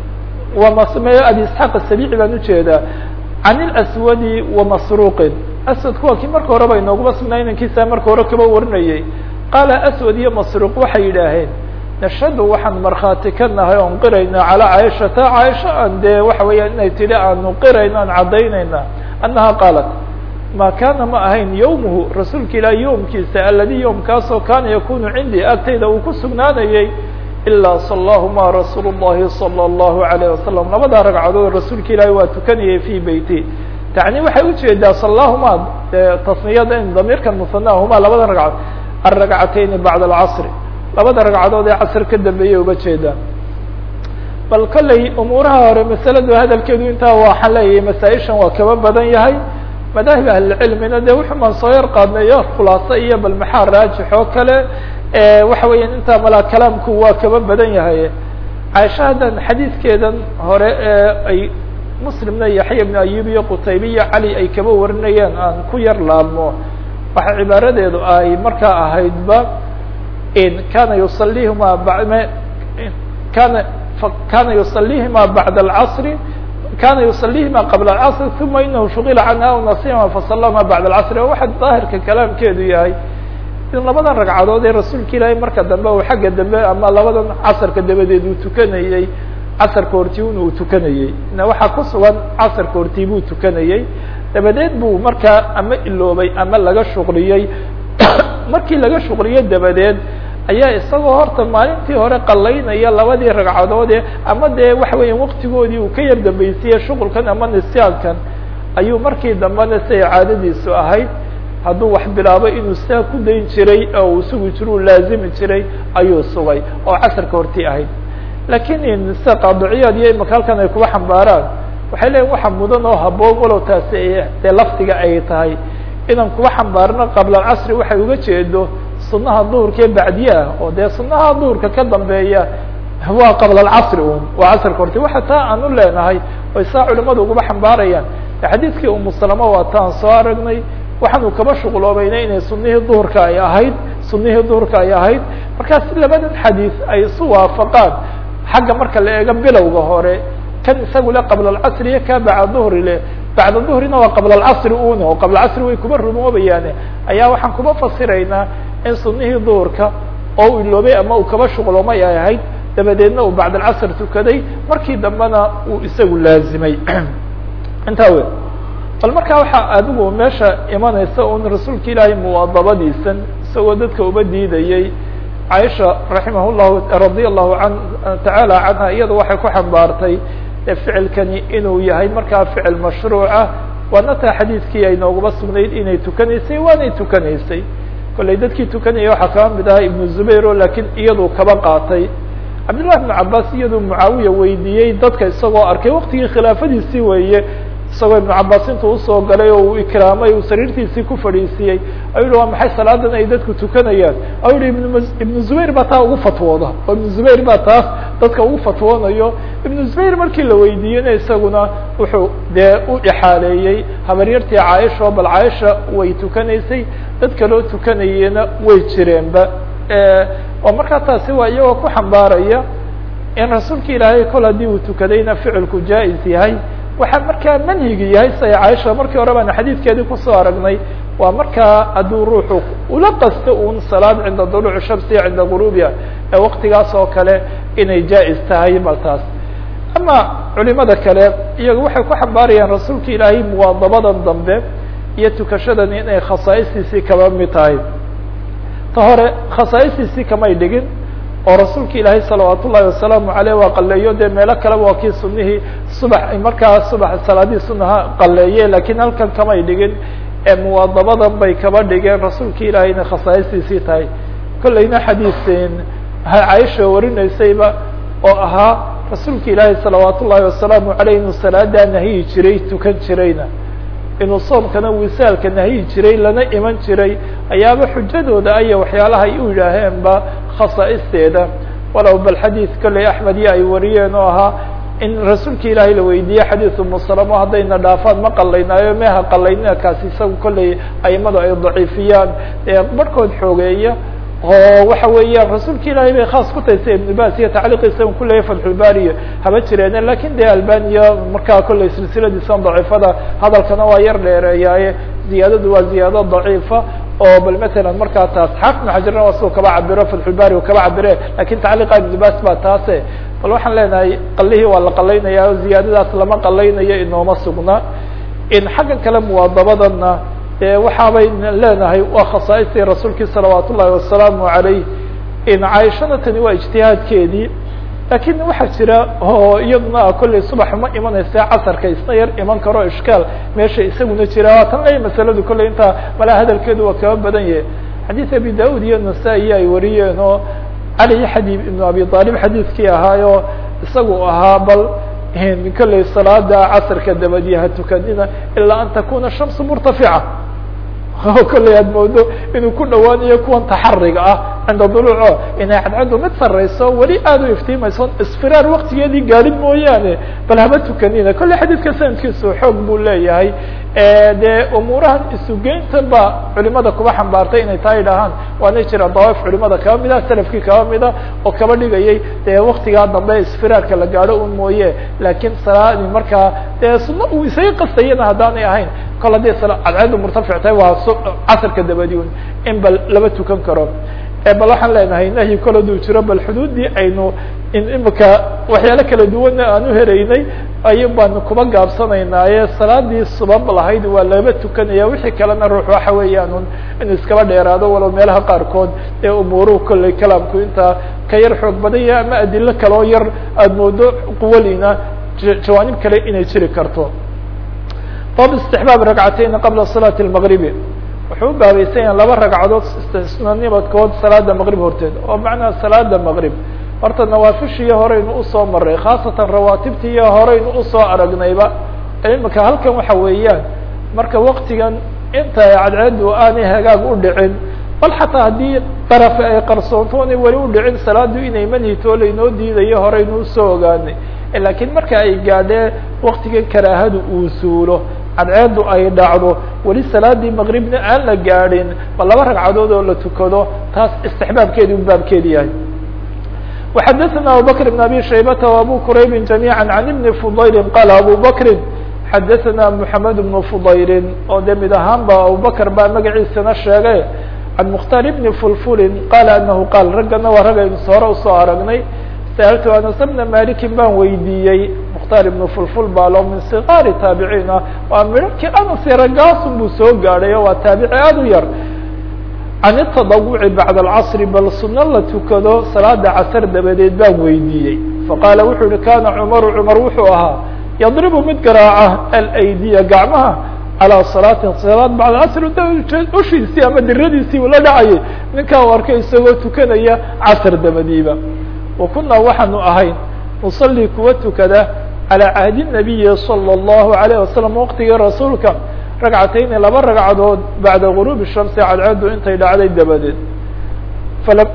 أbي اسحاq السبيعي baan ujeedaa عن الأswd ومsروq أswdku waa kii marka horeba inooguma sugnaa inankiisa marka hore kaba warinayay qaala أswd iyo masruq waxay yidhaaheen nashhadu waxaan markhaati ka nahay oon qirayna calىa caaishata caaisha aan dee waxa weeya inay tidhi aanu qirayno aan caddaynayna annaha qaalat ma kaana ma ahayn yowmuhu rasuulka ilaah yowmkiisa aladi yowmkaasoo kaana yakunu cindii agtayda uu ku sugnaanayay ilaa salahuma rasuul الlahi salى الlahu عalayه wasalam labadaa ragcadood rasuulka ilaahi waa tukanayay fi beyti tacni waxay ujeedaa salahuma tasniyada in damiirkan musanahuma labada ragcadood alragcatayni bacda alcasri labada ragcadood ee casr ka dambeeyay uga jeedaan bal kolley umuuraha hore masaladu hadalkeedu intaa waxaan leeyahay masaaishan waa kaba badan yahay madaahib ahlicilmina de wuxuu maan soo yar qaadnay yo khulaaso iyo bal maxaa raajix oo kale waxa weeyaan intaa malaa kalaamku waa kaba badan yahay caaisha haddan xadiidkeedan hore ee ay muslimna yaxya ibn ayub iyo qutaybe iyo cali ay kaba warinayeen aan ku yar laabmo waxa cibaaradeedu ay markaa ahaydba kana yusalihima kana kana yusalihima bacda alcasri kana yusalihima qabla alcasri uma inahu shugila canha aw nasihima fasalahuma bacda alcasri oo waxa daahirka kalaamkeedu yahay in labadan ragcadood ee rasuulka ilaahay marka dambe uu xagga dambe ama labadan casarka dabadeed uu tukanayey casarka hortii un uu tukanayey na waxaa ku sugan casarka hortii buu tukanayey dabadeed buu markaa ama iloobay ama laga shuqliyey markii laga shuqliyey dabadeed ayaa isagoo horta maalintii hore qalaynaya labadii ragcadoode ama dee waxa weya waktigoodii uu ka yar dambaysiiyey shuqulkan ama nisyaankan ayuu markii dambena siay caadadiisu ahayd hadduu wax bilaabo inuu sidaa ku dayn jiray oo uu sugi jiro u laazimi jiray ayuu sugay oo casarka hortii ahayd laakiin sida qaadiciyaad iyo imaka halkan ay kuba xambaaraan waxay leeyiin waxa mudan oo haboon walow taasi dee laftiga ay tahay inaan kuba xambaarno qabla alcasri waxay uga jeedo sunaha duhurka ee bacdiye ah oo dee sunaha duhurka ka dambeeya waa qabla alcasri un waa casrka horti waxa taa aan u leenahay oy saa culimadu uguba xambaarayaan xadiidkii umu salama waa taan soo aragnay waxaanu kaba shuqloobayna inay sunihii duhurka ay ahayd sunihii duhurka ay ahayd markaas labadan xadiis ay isu waafaqaan xagga marka la eego bilowga hore kan isagu le qabla alcasri iyo ka bacda duhri le bacda duhrina waa qabla alcasri una oo qabla casri way kuba rumoobayaane ayaa waxaan kuba fasiraynaa in sunihii duhurka oo u iloobay ama uu kaba shuqloomay ay ahayd dabadeedna uu bacd alcasr tukaday markii dambena uu isagu laazimay intaa we bal markaa waxaa adigu meesha imanaysa un rasuulka ilaahay muwaadabadiisan isagoo dadka uba diidayey caaisha raximah llahu radia allahu an tacaala canha iyada waxay ku xambaartay ficilkani inuu yahay markaa ficil mashruuca waana taa xadiidkii ay noogaba sugnayd inay tukanaysay waanay tukanaysay kollay dadkii tukanaya waxaa kaba mid ahaa ibnu zubayr o laakiin iyaduu kaba qaatay cabdillahi ibnu cabaas iyaduu mucaawiya weydiiyey dadka isagoo arkay waktigii khilaafadiisii weeye isagoo ibnu cabaas intuu usoo galay oo uu ikraamay uu sariirtiisii ku fadhiisiiyey ayuu yihi waa maxay salaadan ay dadku tukanayaan ayuu yihi ibn ibnu zubayr baa taa ugu fatwooda oo ibnu zubayr baa taas dadka ugu fatwoonayo ibnu zubayr markii la weydiiyeyna isaguna wuxuu dee u ixaaleeyey habaryartii caaisha oo bal caaisha way tukanaysay dad kaloo tukanayena way jireenba oo markaa taasi waa iyagoo ku xambaaraya in rasuulka ilaahay kol haddii uu tukadayna ficilku jaa-is yahay waxaa markaa manhigi yahay siay caaisha markii hore baan xadiidkeedii kusoo aragnay waa markaa hadduu ruuxu ula qasto un salaad cinda duluuci shamsi cinda guruubiha ee waktigaas oo kale inay jaa-is tahay bal taas ama culimada kale iyaga waxay ku xambaarayaan rasuulka ilaahay muwaadabadan dambe iyo tukashadan inay khasaa'istiisii kaba mid tahay ta hore khasaa'istiisii kamay dhigin oo rasuulka ilaahay salawaat ullahi wasalaamu aleyh waa qaleeyo dee meelo kaleba waa kii sunihii subax markaa subax salaadihii sunaha qaleeye lakiin halkan kamay dhigin ee muwaadabadan bay kaba dhigeen rasuulka ilaahay inay khasaa'istiisii tahay kollayna xadiisin caaisha warinaysayba oo ahaa rasuulka ilaahay salawaat ullahi wasalaamu aleyh inuu salaadaa nahiyi jiray tukan jirayna inuu soomkana wisaalka nahiyi jiray lana iman jiray ayaaba xujadooda aya waxyaalaha ay u yidhaaheenba khasaa'isteeda walow bal xadiid kolley axmed iyo ay wariyeen oo ahaa in rasuulka ilaahay la weydiiyey xadiidu musalamo haddayna dhaafaan ma qalaynaayo meha qalaynina kaasi isaga kolley aimadu ay daciifiyaan barhkood xoogeeya oo waxa weeyaan rasuulka ilaahay bay khaas ku tahay sida ibn bas iyo tacliiqiisa un kuleeyahy fatxulbariyo haba jireene lakin de albaniya markaa kolley silsiladiisan daciifada hadalkana waa yar dheereeyaaye ziyaadadu waa ziyaado daciifa oo bal matalan markaa taas xaafid xajarna waa siduu kaba cabiro fatxulbari kaba cabire lakin tacliiqa ibn bas baa taase bal waxaan leenahay qalihii waa la qalaynaya o ziyaadadaas lama qalaynayo inooma sugna in xaggan kale muwaadabadana de waxaabay leenahay waa khasaaistii rasuulkii salawaat ullahi wasalaamu alayh in caaishana tani waa ijtihaadkeedii lakin waxaa jira oo iyaduna kolley subax ma imanaysa casarka isna yar iman karo ishkaal meesha isaguna jira tan lay masaladu kolley intaa malaa hadalkeedu waa kaba badan yahay xadiid abi daud iyo nasa-i ay wariyeen oo cali xadib ibnu abi aalib xadiidkii ahaayo isagu ahaa bal kolley salaada casarka dabadiya ha tukanina ilaa an takuna shamsu murtafica kolley aad moodo inuu ku dhawaanayo kuwan taxariga ah cinda duluuco inay cadcaddu mid sareyso weli aada u iftiimayso isfiraar waktigeedii gaadhin mooyaane bal haba tukanina kolley xadiidka sanadkiisu xoog buu leeyahay dee umuurahan isugeyntan ba culimada kuba xambaartay inay taa idhaahaan waana jira dawaif culimada kaba mid ah salafkii kaba mida oo kaba dhigayay dee waktigaa dambe isfiraarka la gaadho un mooye lakiin salaadi markaa dee sunno uu isaga qastayana haddaanay ahayn kol haddii cadceedu murtafic tahay waa casarka dabadi un in bal laba tukan karo bal waxaan leenahay nahyi kol haduu jiro bal xuduuddii aynu in imika waxyaalo kala duwanna aan u heraynay ay baanu kuba gaabsanaynaaye salaadii subab lahayd waa laba tukanaya wixii kalena ruux waxa weeyaan inuu iskaba dheeraado walow meelaha qaarkood ee umuuruhu kolley kalaamku intaa ka yar xoog badan yahay ama adilo kaloo yar aada moodo quwalina jawaanib kale inay jiri karto bab istixbaab ragcatayni qabla salaati lmaqribi wuxuu u baabaysan yahay laba ragcadood sunanimadkood salaada maqrib horteed oo macnaha salaada maqrib horta nawaafishiiyo horeynu usoo maray khaasatan rawaatibtiiyo horeynu usoo aragnayba imika halkan waxa weeyaan marka waktigan inta cadceedu aanay hagaag u dhicin bal xataa haddii darafe ay qarsoonto onay weli u dhicin salaadu inay manhitoo laynoo diidayo horeynu usoo ogaanay laakiin marka ay gaadhee waktigan karaahadu uu suulo cadceedu ay dhacdo weli salaadii maqribna aan la gaadhin ba laba ragcadood oo la tukado taas istixbaabkeedi u baabkeedi yahay وxadثna abubكر بن abي شhaybة وabو qrayb جamيعا عن بن فضayl qال abو bكri xadثna محamed بن فضayl oo de mid ahaan ba abubكر baa magaciisana sheegay عan مkhtar بن fulfuli qal anahu qaal raggana waa rag aynu hore usoo aragnay sأltu anas بna maliki baan weydiiyey mkhtar iبn fulful baa lo min صغاar taabiciin ah waa midhakii anas ragaasun buu soo gaadhay o waa taabici aad u yar can التadawuci bacd اlcصri bal suno la tukado salaada casr dabadeed baan weydiiyey faqaala wuxuu yihi kana cmaru cmar wuxuu ahaa yadribu mid garaaca alaydiya gacmaha calىa salaatin salaad bacd casr ushiisii ama diradiisii ula dhacayay ninkaa u arkay isagoo tukanaya casr dabadiiba wa kunaa waxaanu ahayn nusalii kuwa tukada calى cahdi الnabiyi salى الlahu عalيه wasalam waqtigii rasuulka ragcatayni laba ragcadood bacda guruubi shamsi cadceedu intay dhacday dabadeed fala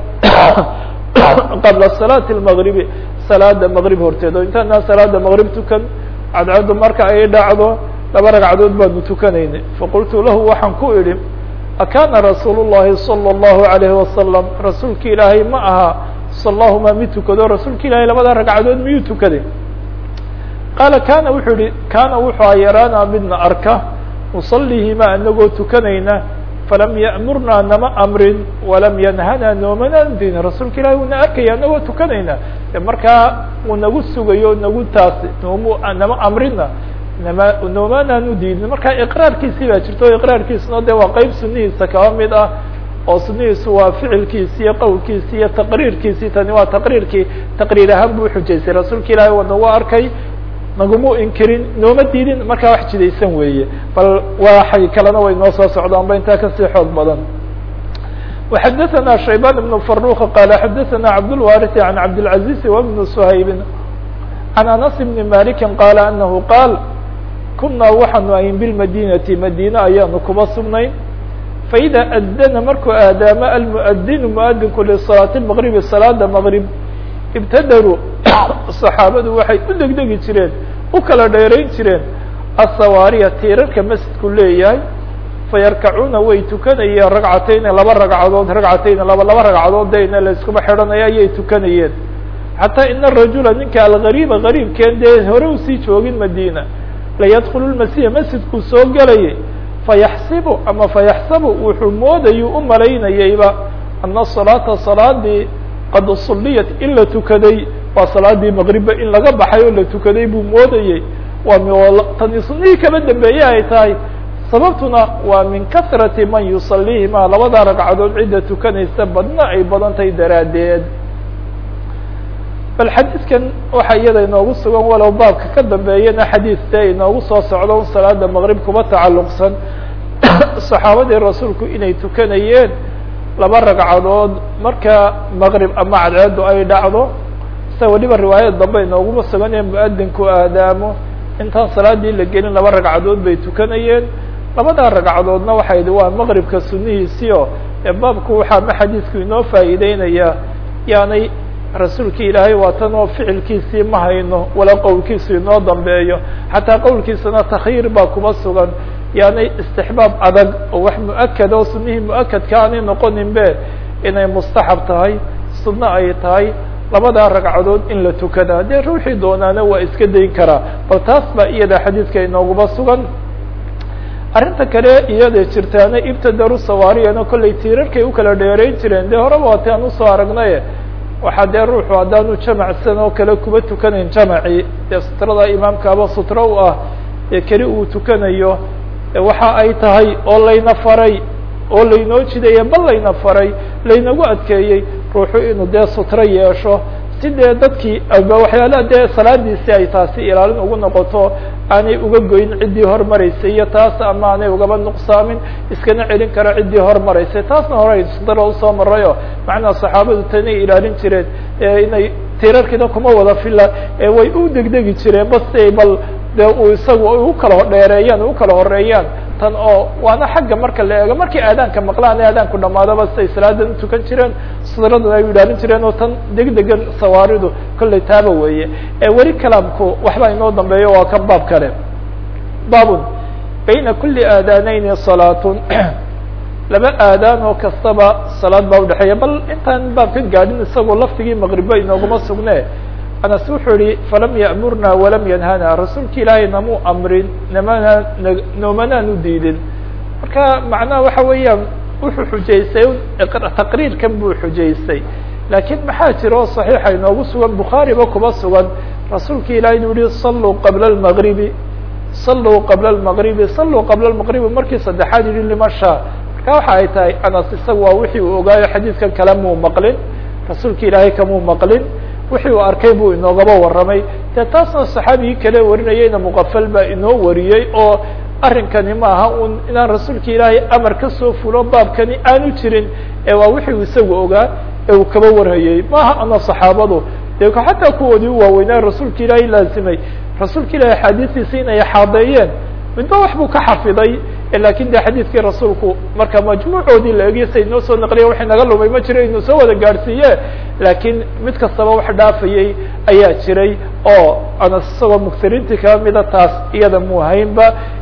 qabla salaati lmaqribi salaada maqrib horteed oo intaanaa salaada maqrib tukan cadceedu marka ay dhacdo laba ragcadood baanu tukanaynay faqultu lahu waxaan ku idhi akana rasuul llahi salى اllahu alayhi wasalam rasuulki ilaahay ma aha salahuma mid tukado rasuulka ilahay labada ragcadood miyuu tukaday qaala kana wuxuu yihi kana wuxuu a yaraana midna arka nusalihima anagoo tukanayna falam ya'murnaa nama amrin walam yanhana noomana din rasuulka ilahi uuna arkaya anagoo tukanayna markaa uu nagu sugayo nagu taasi noomu nama amrina nama noomanaan udiidin marka iqraarkiisii baa jirto o iqraarkiisuna de waa qeyb sunihiisa kaba mid ah oo sunihiisu waa ficilkiisi iyo qowlkiisi iyo taqriirkiisi tani waa taqriirkii taqriir ahaan buu uxujaysay rasuulka ilahi waa nagu arkay nagumu inkirin nooma diidin markaa wax jidaysan weeye bal waxay kalena way noo soo socdaan ba intaa kasii xoog badan وxadثna شhaybان بن فروq qال xadثna cabdالوارث عن cabdالعaزيز وبن سhayb عن أنس بن مالك qال أنه qاal kunaa waxaanu ahin bالmadinةi madine ayaanu kuba sugnayn faإida adana markuu aadaamo almؤdin mؤdinku لصلاaة المغرب salaada مغرب ibtadaruu صaxaabadu waxay u degdegi jireen u kala dheerayn jireen aلsawaariya tiirarka masjidku leeyahay fayarkacuuna way tukanayeen ragcatayni laba ragcadood ragcatayni laba laba ragcadood dayna la iskuma xidhanaya ayay tukanayeen xataa ina rajula ninka algariiba gariibkeen dee hore usii joogin madina layadkulu lmasiha masjidkuu soo gelayay fayaxsibu ama fayaxsabu wuxuu moodayuu u malaynayayba ana salaata salaadii qad sulliyat in la tukaday waa salaadii maqribba in laga baxay oo la tukaday buu moodayey waa tani sunihii kaba dambeeye ay tahay sababtuna waa min kasrati man yusalihima labada ragcadood cidda tukanaysa badna ay badan tahay daraaddeed bal xadiidkan waxaa iyada inoogu sugan walow baabka ka dambeeyana xadiidte inoogu soo socdo un salaada maqrib kuba tacalluqsan saxaabadii rasuulku inay tukanayeen laba ragcadood marka maqrib ama cadceedu ay dhacdo sida weliba riwaayada dambe inooguma sugan ee muadinku aadaamo intaan salaadii la gelin laba ragcadood bay tukanayeen labadaa ragcadoodna waxay idhi waa maqribka sunihiisio ee baabku waxaa ma xadiidku inoo faa'iideynayaa yaanay rasuulki ilaahay waatan oo ficilkiisii ma hayno wala qowlkiisu inoo dambeeyo xataa qowlkiisana takyiir baa kuma sugan yaanay istixbaab adag oo wax muakad oo sunihii muakadka aanay noqonin be inay mustaxab tahay sunno ay tahay labadaa ragcadood in la tukadaa dee ruuxii doonaana waa iska dayn karaa bal taas baa iyada xadiidka inooguma sugan arrinta kale iyada jirtaana ibtadaru sawaariyana kollay tiirarkay ukala dheerayn jireen dee horeba waati aan usoo aragnaye waxaa dee ruuxu haddaanu jamacsan oo kale kuba tukanayn jamacii dee sutrada imaamkaaba sutro u ah ee keli uu tukanayo waxa ay tahay oo layna faray oo laynoo jidaya bal layna faray laynagu adkeeyey ruuxu inuu dee sutro yeesho si dee dadkii waxyaalaha dee salaadiisi ay taasi ilaalin ugu noqoto aanay uga goyn ciddii hormaraysay iyo taas ama aanay ugaba nuqsaamin iskana celin karo ciddii hormaraysay taasna hore sudara usoo marayo macnaa saxaabadu tanay ilaalin jireen inay tirarkiina kuma wada fila way u degdegi jireen base bal de uu isagu u kala dheereeyaan u kala horeeyaan tan oo waana xagga marka la eego markii aadaanka maqlaan ee aadaanku dhamaadaba siday salaadan utukan jireen sudradan ay ilaalin jireen oo tan degdegan sawaaridu kollay taaba weeye weli kalaamku waxba inoo dambeeyo waa kan baab kale baabun bayna kuli aadaaneyni salaatun laba aadaan oo kastaba salaad baa udhexeeya bal intaan baab ka gaadhin isagoo laftigii maqribo inooguma sugne anas wuxuu yihi falam ya'murna walam yanhana rasuulka ilaahay namuu amrin namana noomanaanu diidin marka macnaha waxa weeyaan wuxuu xujaystay taqriirkan buu xujaystay laakiin maxaa jira oo صaxiixa inoogu sugan bukhaariba kuba sugan rasuulka ilahi inuu yihi saluu qabla اlmagribi saluu qabla اlmagribi saluu qabla اlmagribi markii saddexaad yihi liman shaa marka waxa ay tahay anas isaga waa wixii uu ogaayo xadiidkan kale muu maqlin rasuulka ilaahay kamuu maqlin wixii uu arkay buu inoogaba warramay dee taasna saxaabigii kale warinayeyna muqafal baa inoo wariyey oo arrinkani maaha un inaan rasuulka ilaahay amar kasoo fulo baabkani aanu jirin ee waa wixii uu isagu ogaa ee uu kaba warhayey maaha ana saxaabadu dee xataa kuwoodii u waaweynaa rasuulka ilaahay laazimay rasuulka ilahay axaadiistiisa inay xaadeeyeen midba wax buu ka xafiday lakin de xadiidkii rasuulku marka majmuucoodii la egiyo say noo soo naqliya waxay naga lumay ma jiro inuu soo wada gaadhsiiye laakiin mid kastaba wax dhaafayey ayaa jiray oo anas isagoo mugsiriintii kaba mida taas iyada mu haynba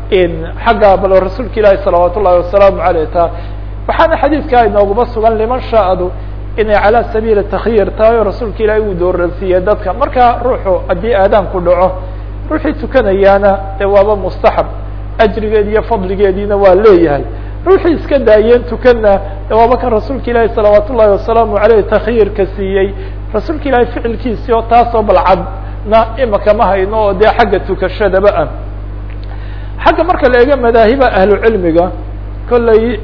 xagga bal rasuulka ilaahi salawaat ullahi wasalaamu aleyh ta waxaana xadiidkaa inooguma sugan liman shaadu inay calaa sabiili takhyir tahay oo rasuulka ilaahi uu dooransiiyey dadka marka ruuxu haddii aadaanku dhaco ruuxii tukanayaana dee waaba mustaxab ajrigeedi iyo fadligeediina waa leeyahay ruuxii iska daayeen tukana waaba kan rasuulka ilaahi salawaat ullahi wasalaamu aleyh takhyirka siiyey rasuulka ilaahay ficilkiisii oo taasoo balcadna imaka ma hayno oo dee xagga tukashadaba ah xagga marka la eego madaahiba ahlu cilmiga kollay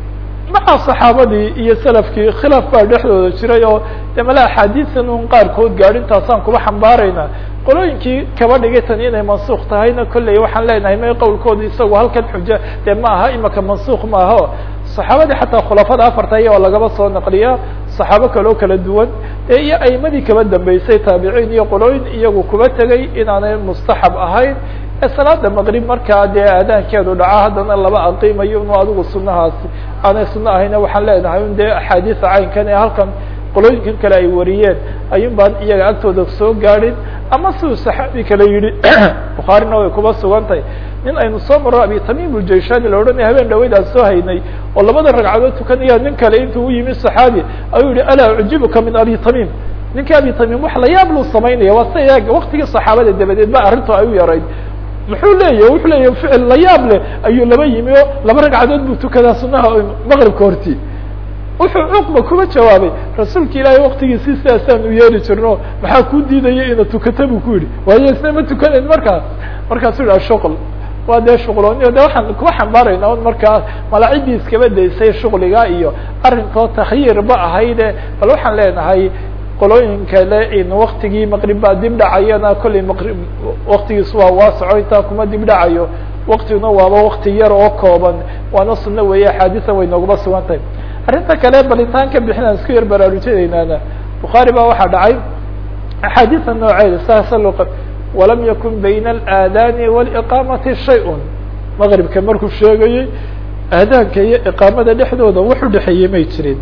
maca saxaabadii iyo salafkii khilaaf baa dhexdooda jiray oo de mala axaadiisan un qaarkood gaadhintaasaan kuba xambaarayna qolooyinkii kaba dhigay tan inay mansuuk tahayna kolley waxaan leenahay may qowlkooda isagu halkan xuja dee ma aha imaka mansuuk maaho saxaabadii xataa khulafada afarta aya oo lagaba soo naqliya saxaabo kaloo kala duwan dee iyo aimadii kaba dambeysay taabiciin iyo qolooyin iyagu kuba tegay inaanay mustaxab ahayn ee salaada maqrib markaa dee aadaankeedu dhaca haddana laba aqiimayo inu adigu sunahaasi aanay suno ahayna waxaan leenahay un dee axaadiisa caynkan ee halkan qolooyinkan kale ay wariyeen ayun baan iyaga agtooda soo gaadhin ama siduu saxaabi kale yihi bukhaarina way kuba sugantay nin aynu soo maro abi tamim uljaishani la odhanaya habeen dhaweydaan soo haynay oo labada ragcadood tukanaya nin kale intuu u yimi saxaabi ayuu yihi alaa ujibuka min abi tamim ninka abi tamim wax la yaab luu samaynaya waa sida waktigii saxaabada dabadeed ba arrintu ay u yarayd muxuu leeyahy wuxuu leeyahy ficil la yaab leh ayuu laba yimi oo laba ragcadood buu tukadaa sunaha maqribka horti wuxuu cuqba kuba jawaabay rasuulka ilaahay waktigiisi sidaasaan u yeeli jirno maxaa kuu diidaya ina tukata buu ku yidhi waayo isna ma tukanayn markaas markaasuu yidhi ashuql waa dee shuqlooniyo de waxaan kuba xambaarayna un markaa malaacidii iskaba daysay shuqliga iyo arrinkoo takhyiir ba ahayde bal waxaan leenahay qolooyin kale in waktigii maqrib baa dib dhacayana kollay maqrib waktigiisu waa waasaco intaa kuma dib dhacayo waktiguna waaba wakti yar oo kooban waana sunno weeye axaadiisa way nooguma sugan tahay arrinta kale balitaan ka bixinaan isku yar baraarujinaynaana bukhaari baa waxaa dhacay axaadiisa nooceeda saasa loo qa walam yakun bayna alaadaani waliqaamati shay-un maqribka markuu sheegayey aadaanka iyo iqaamada dhexdooda wax udhexeeyey may jirin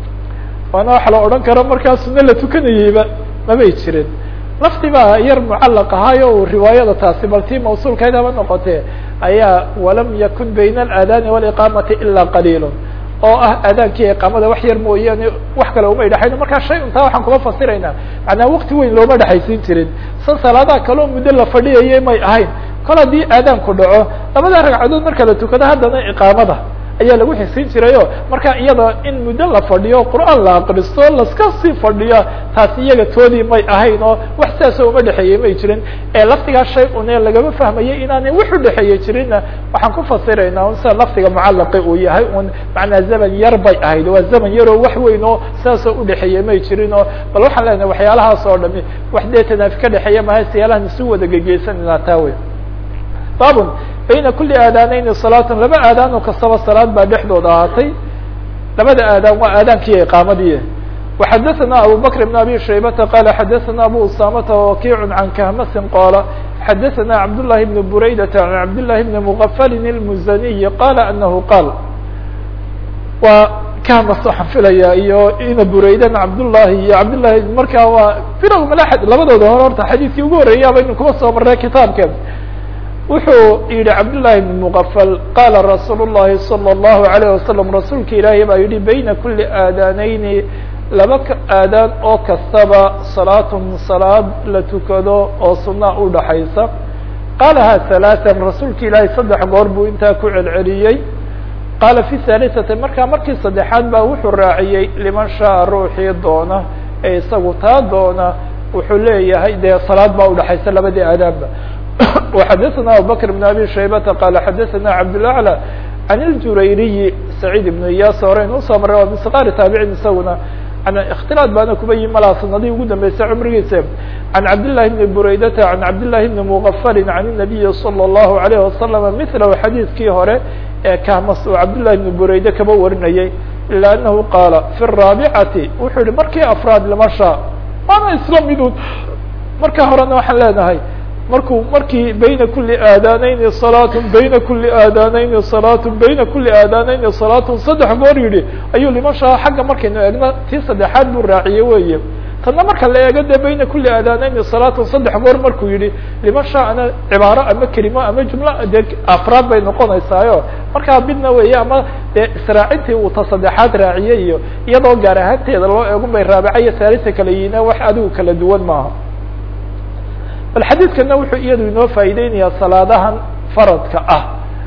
waana waxa la odhan karo markaa suno la tukanayeyba mamay jirin lafti baa yar mucallaq ahaayo uu riwaayada taasi bal tii mawsuulkeed haba noqotee ayaa walam yakun bayna alaadaani waliqaamati ilaa qaliil oo ah aadaanki iqaamada wax yar mooyaane wax kale uma dhexayno markaa shay untaa waxaan kuma fasiraynaa macnaa wakti weyn looma dhexaysiin jirin san salaadaha kaleo muddo la fadhiyayay may ahayn kol haddii aadaanku dhaco labada ragcadood marka la tukado haddana iqaamada ayaa lagu xisiin jirayo marka iyada in muddo la fadhiyo qur'aan la akristo laska sii fadhiya taasi iyaga toodii may ahayn oo wax sidaasoo uma dhexeeyey may jirin ee lafdigaa shay une lagama fahmayay inaanay wax udhexeeye jirinna waxaan ku fasiraynaa un sida lafdiga mucalaqi uu yahay un macnaa zaman yar bay ahayd waa zaman yaroo wax weyn oo sidaasoo udhexeeye may jirin oo bal waxaan leenahay waxyaalahaas oo dhami wax dee tanaafi ka dhexeeya maha siyaalahan isu wada gegeysanayna taa wey babun bayna kuli aadaaneyni salaatan laba aadaan oo kastaba salaad baa dhexdooda ahaatay labada aadaan waa aadaankiiyo iqaamadii وxadثna abu bكر بن abي شhaybةa qال xadثna abu usamةa وkiع عan khmsi qاla xadثna cabd للhi بن burayدة عan cabd للhi بن مغfl المزني qال أنه qاl waa khms waxaan filaya iyo ina buraydan cabdالlahi iyo cabdالlahi markaa waa firw ml labadooda hore horta xadiiskii ugu horeeyaaba inu kuba soo maray kitaabka wuxuu yihi cabdالlahi بن مغfl qala rasuul الlahi صلى الlaهu عليه وasلم rasuulka ilaahi baa yihi bayna kuli aadaaneyni laba aadaan oo kastaba salaatun salaad la tukado oo sunaa udhaxaysa qaalaha ثaلaثan rasuulka ilaahay saddex goor buu intaa ku celceliyey qaala fi ثaaliثati markaa markii saddexaad baa wuxuu raaciyey liman shaءa ruuxii doona ee isagu taa doona wuxuu leeyahay dee salaad baa udhaxaysa labadii aadaanba وxadثna abubكر بن abي شhaybةa qala xadثna cabdالأعlى عan اljurayriyi سacيid بن iyas horeyn usoo maray waa misqaari taabicin isaguna اktilاad baana kuba yi malaa sanadii ugu dambeysay cumrigiisa عan cabdاللahi بn buraydata عan cabdالlahi بn mغfl عan النabiyi slى الlahu عalيه وasلم mثlh xadiidkii hore ee kahmas uu cabdالlahi بn burayde kaba warinayay ilا أnahu qaala fi الرaaبicati wuxuu yihi markii afraad limasha waana isla midun marka horena waxaan leenahay markuu markii bayna kuli aadaaneyni salaatun bayna kuli aadaaneyni salaatun bayna kuli aadaaneyni salaatun saddex goor yidhi ayuu liman shaa xagga markaynu eegno tii saddexaad buu raaciyey weye tanna marka la eego dee bayna kuli aadaaneyni salaatun saddex goor markuu yihi liman shaana cibaaro ama kelimo ama jumlo dee afraad bay noqonaysaayo markaa midna weeye ama dee israacintii uu ta saddexaad raaciyey iyo iyadoo gaar ahaanteeda loo eegun bay raabica iyo haalisa kala yihiin wax adigu kala duwan maaha bal xadiidkana wuxuu iyadu inoo faa'iideynayaa salaadahan faradka ah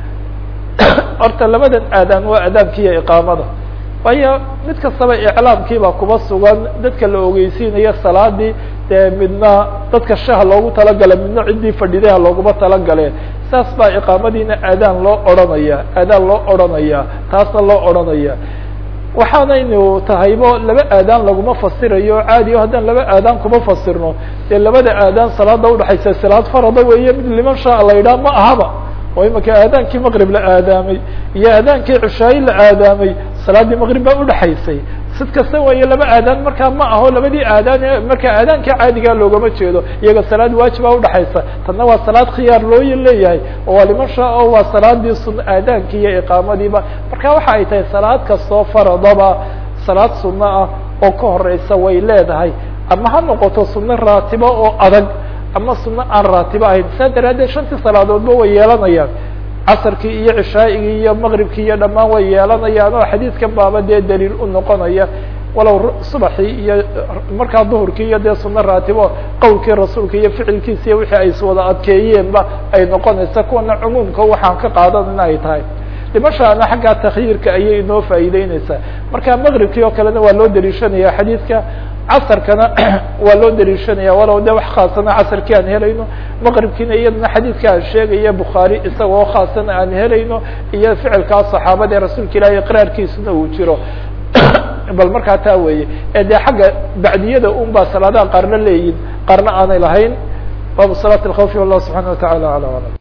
horta labadan aadaan waa aadaankiiyo iqaamada waayo mid kastaba iclaamkiibaa kuba sugan dadka la ogeysiinayo salaadii dee midna dadka shaha loogu talagala midna ciddii fadhidaha looguma talagaleen saas baa iqaamadiina aadaan loo odhanaya aadaan loo odhanaya taasna loo odhanaya waxaanaynu tahaybo laba aadaan laguma fasirayo caadiyo haddaan laba aadaan kuma fasirno dee labada aadaan salaada udhaxaysa salaad farada weeye mid liman shaa la yidhaha ma ahaba oo imika aadaankii maqrib la aadaamay iyo aadaankii cishaayi la aadaamay salaaddii maqrib baa udhaxaysay sid kasta weeye laba aadaan markaa ma aho labadii aadaan markaa aadaankii caadigaa loogama jeedo iyaga salaad waajiba udhaxaysa tanna waa salaad khiyaar loo leeyahay oo waa liman shaa o waa salaadii sun aadaankii iyo iqaamadiiba marka waxa ay tahay salaad kastoo faradaba salaad sunno ah oo ka horeysa way leedahay ama ha noqoto sunno raatibo oo adag ama sunno aan raatibo ahayn saa daraaddeed shantii salaadoodba way yeelanayaan casarkii iyo cishaaigii iyo maqribkii iyo dhammaan way yeelanayaan oo xadiidkan baaba dee daliil u noqonaya walow subaxii iyo markaa duhurkii iyo dee sunno raatibo qowlkii rasuulka iyo ficilkiisa iyo wixii ay iswada adkeeyeenba ay noqonaysa kuwana cumuumka waxaan ka qaadanayna ay tahay dhimashaana xaggaa takhyiirka ayay inoo faa'iideyneysaa marka maqribkii oo kalena waa loo daliishanaya xadiidka casarkana waa loo daliishanaya walow de wax khaasana casarkii aan helayno maqribkiina iyadana xadiidka aan sheegaya bukhaari isagoo khaasana aan helayno iyo ficilkaa saxaabada ee rasuulka ilahi iqraarkiisuna uu jiro bal markaa taa weeye ee dee xagga bacdiyada un baa salaadaha qaarna leeyihin qaarna aanay lahayn baabu salaat اlkhawfi wallah subxana wa tacala ala alam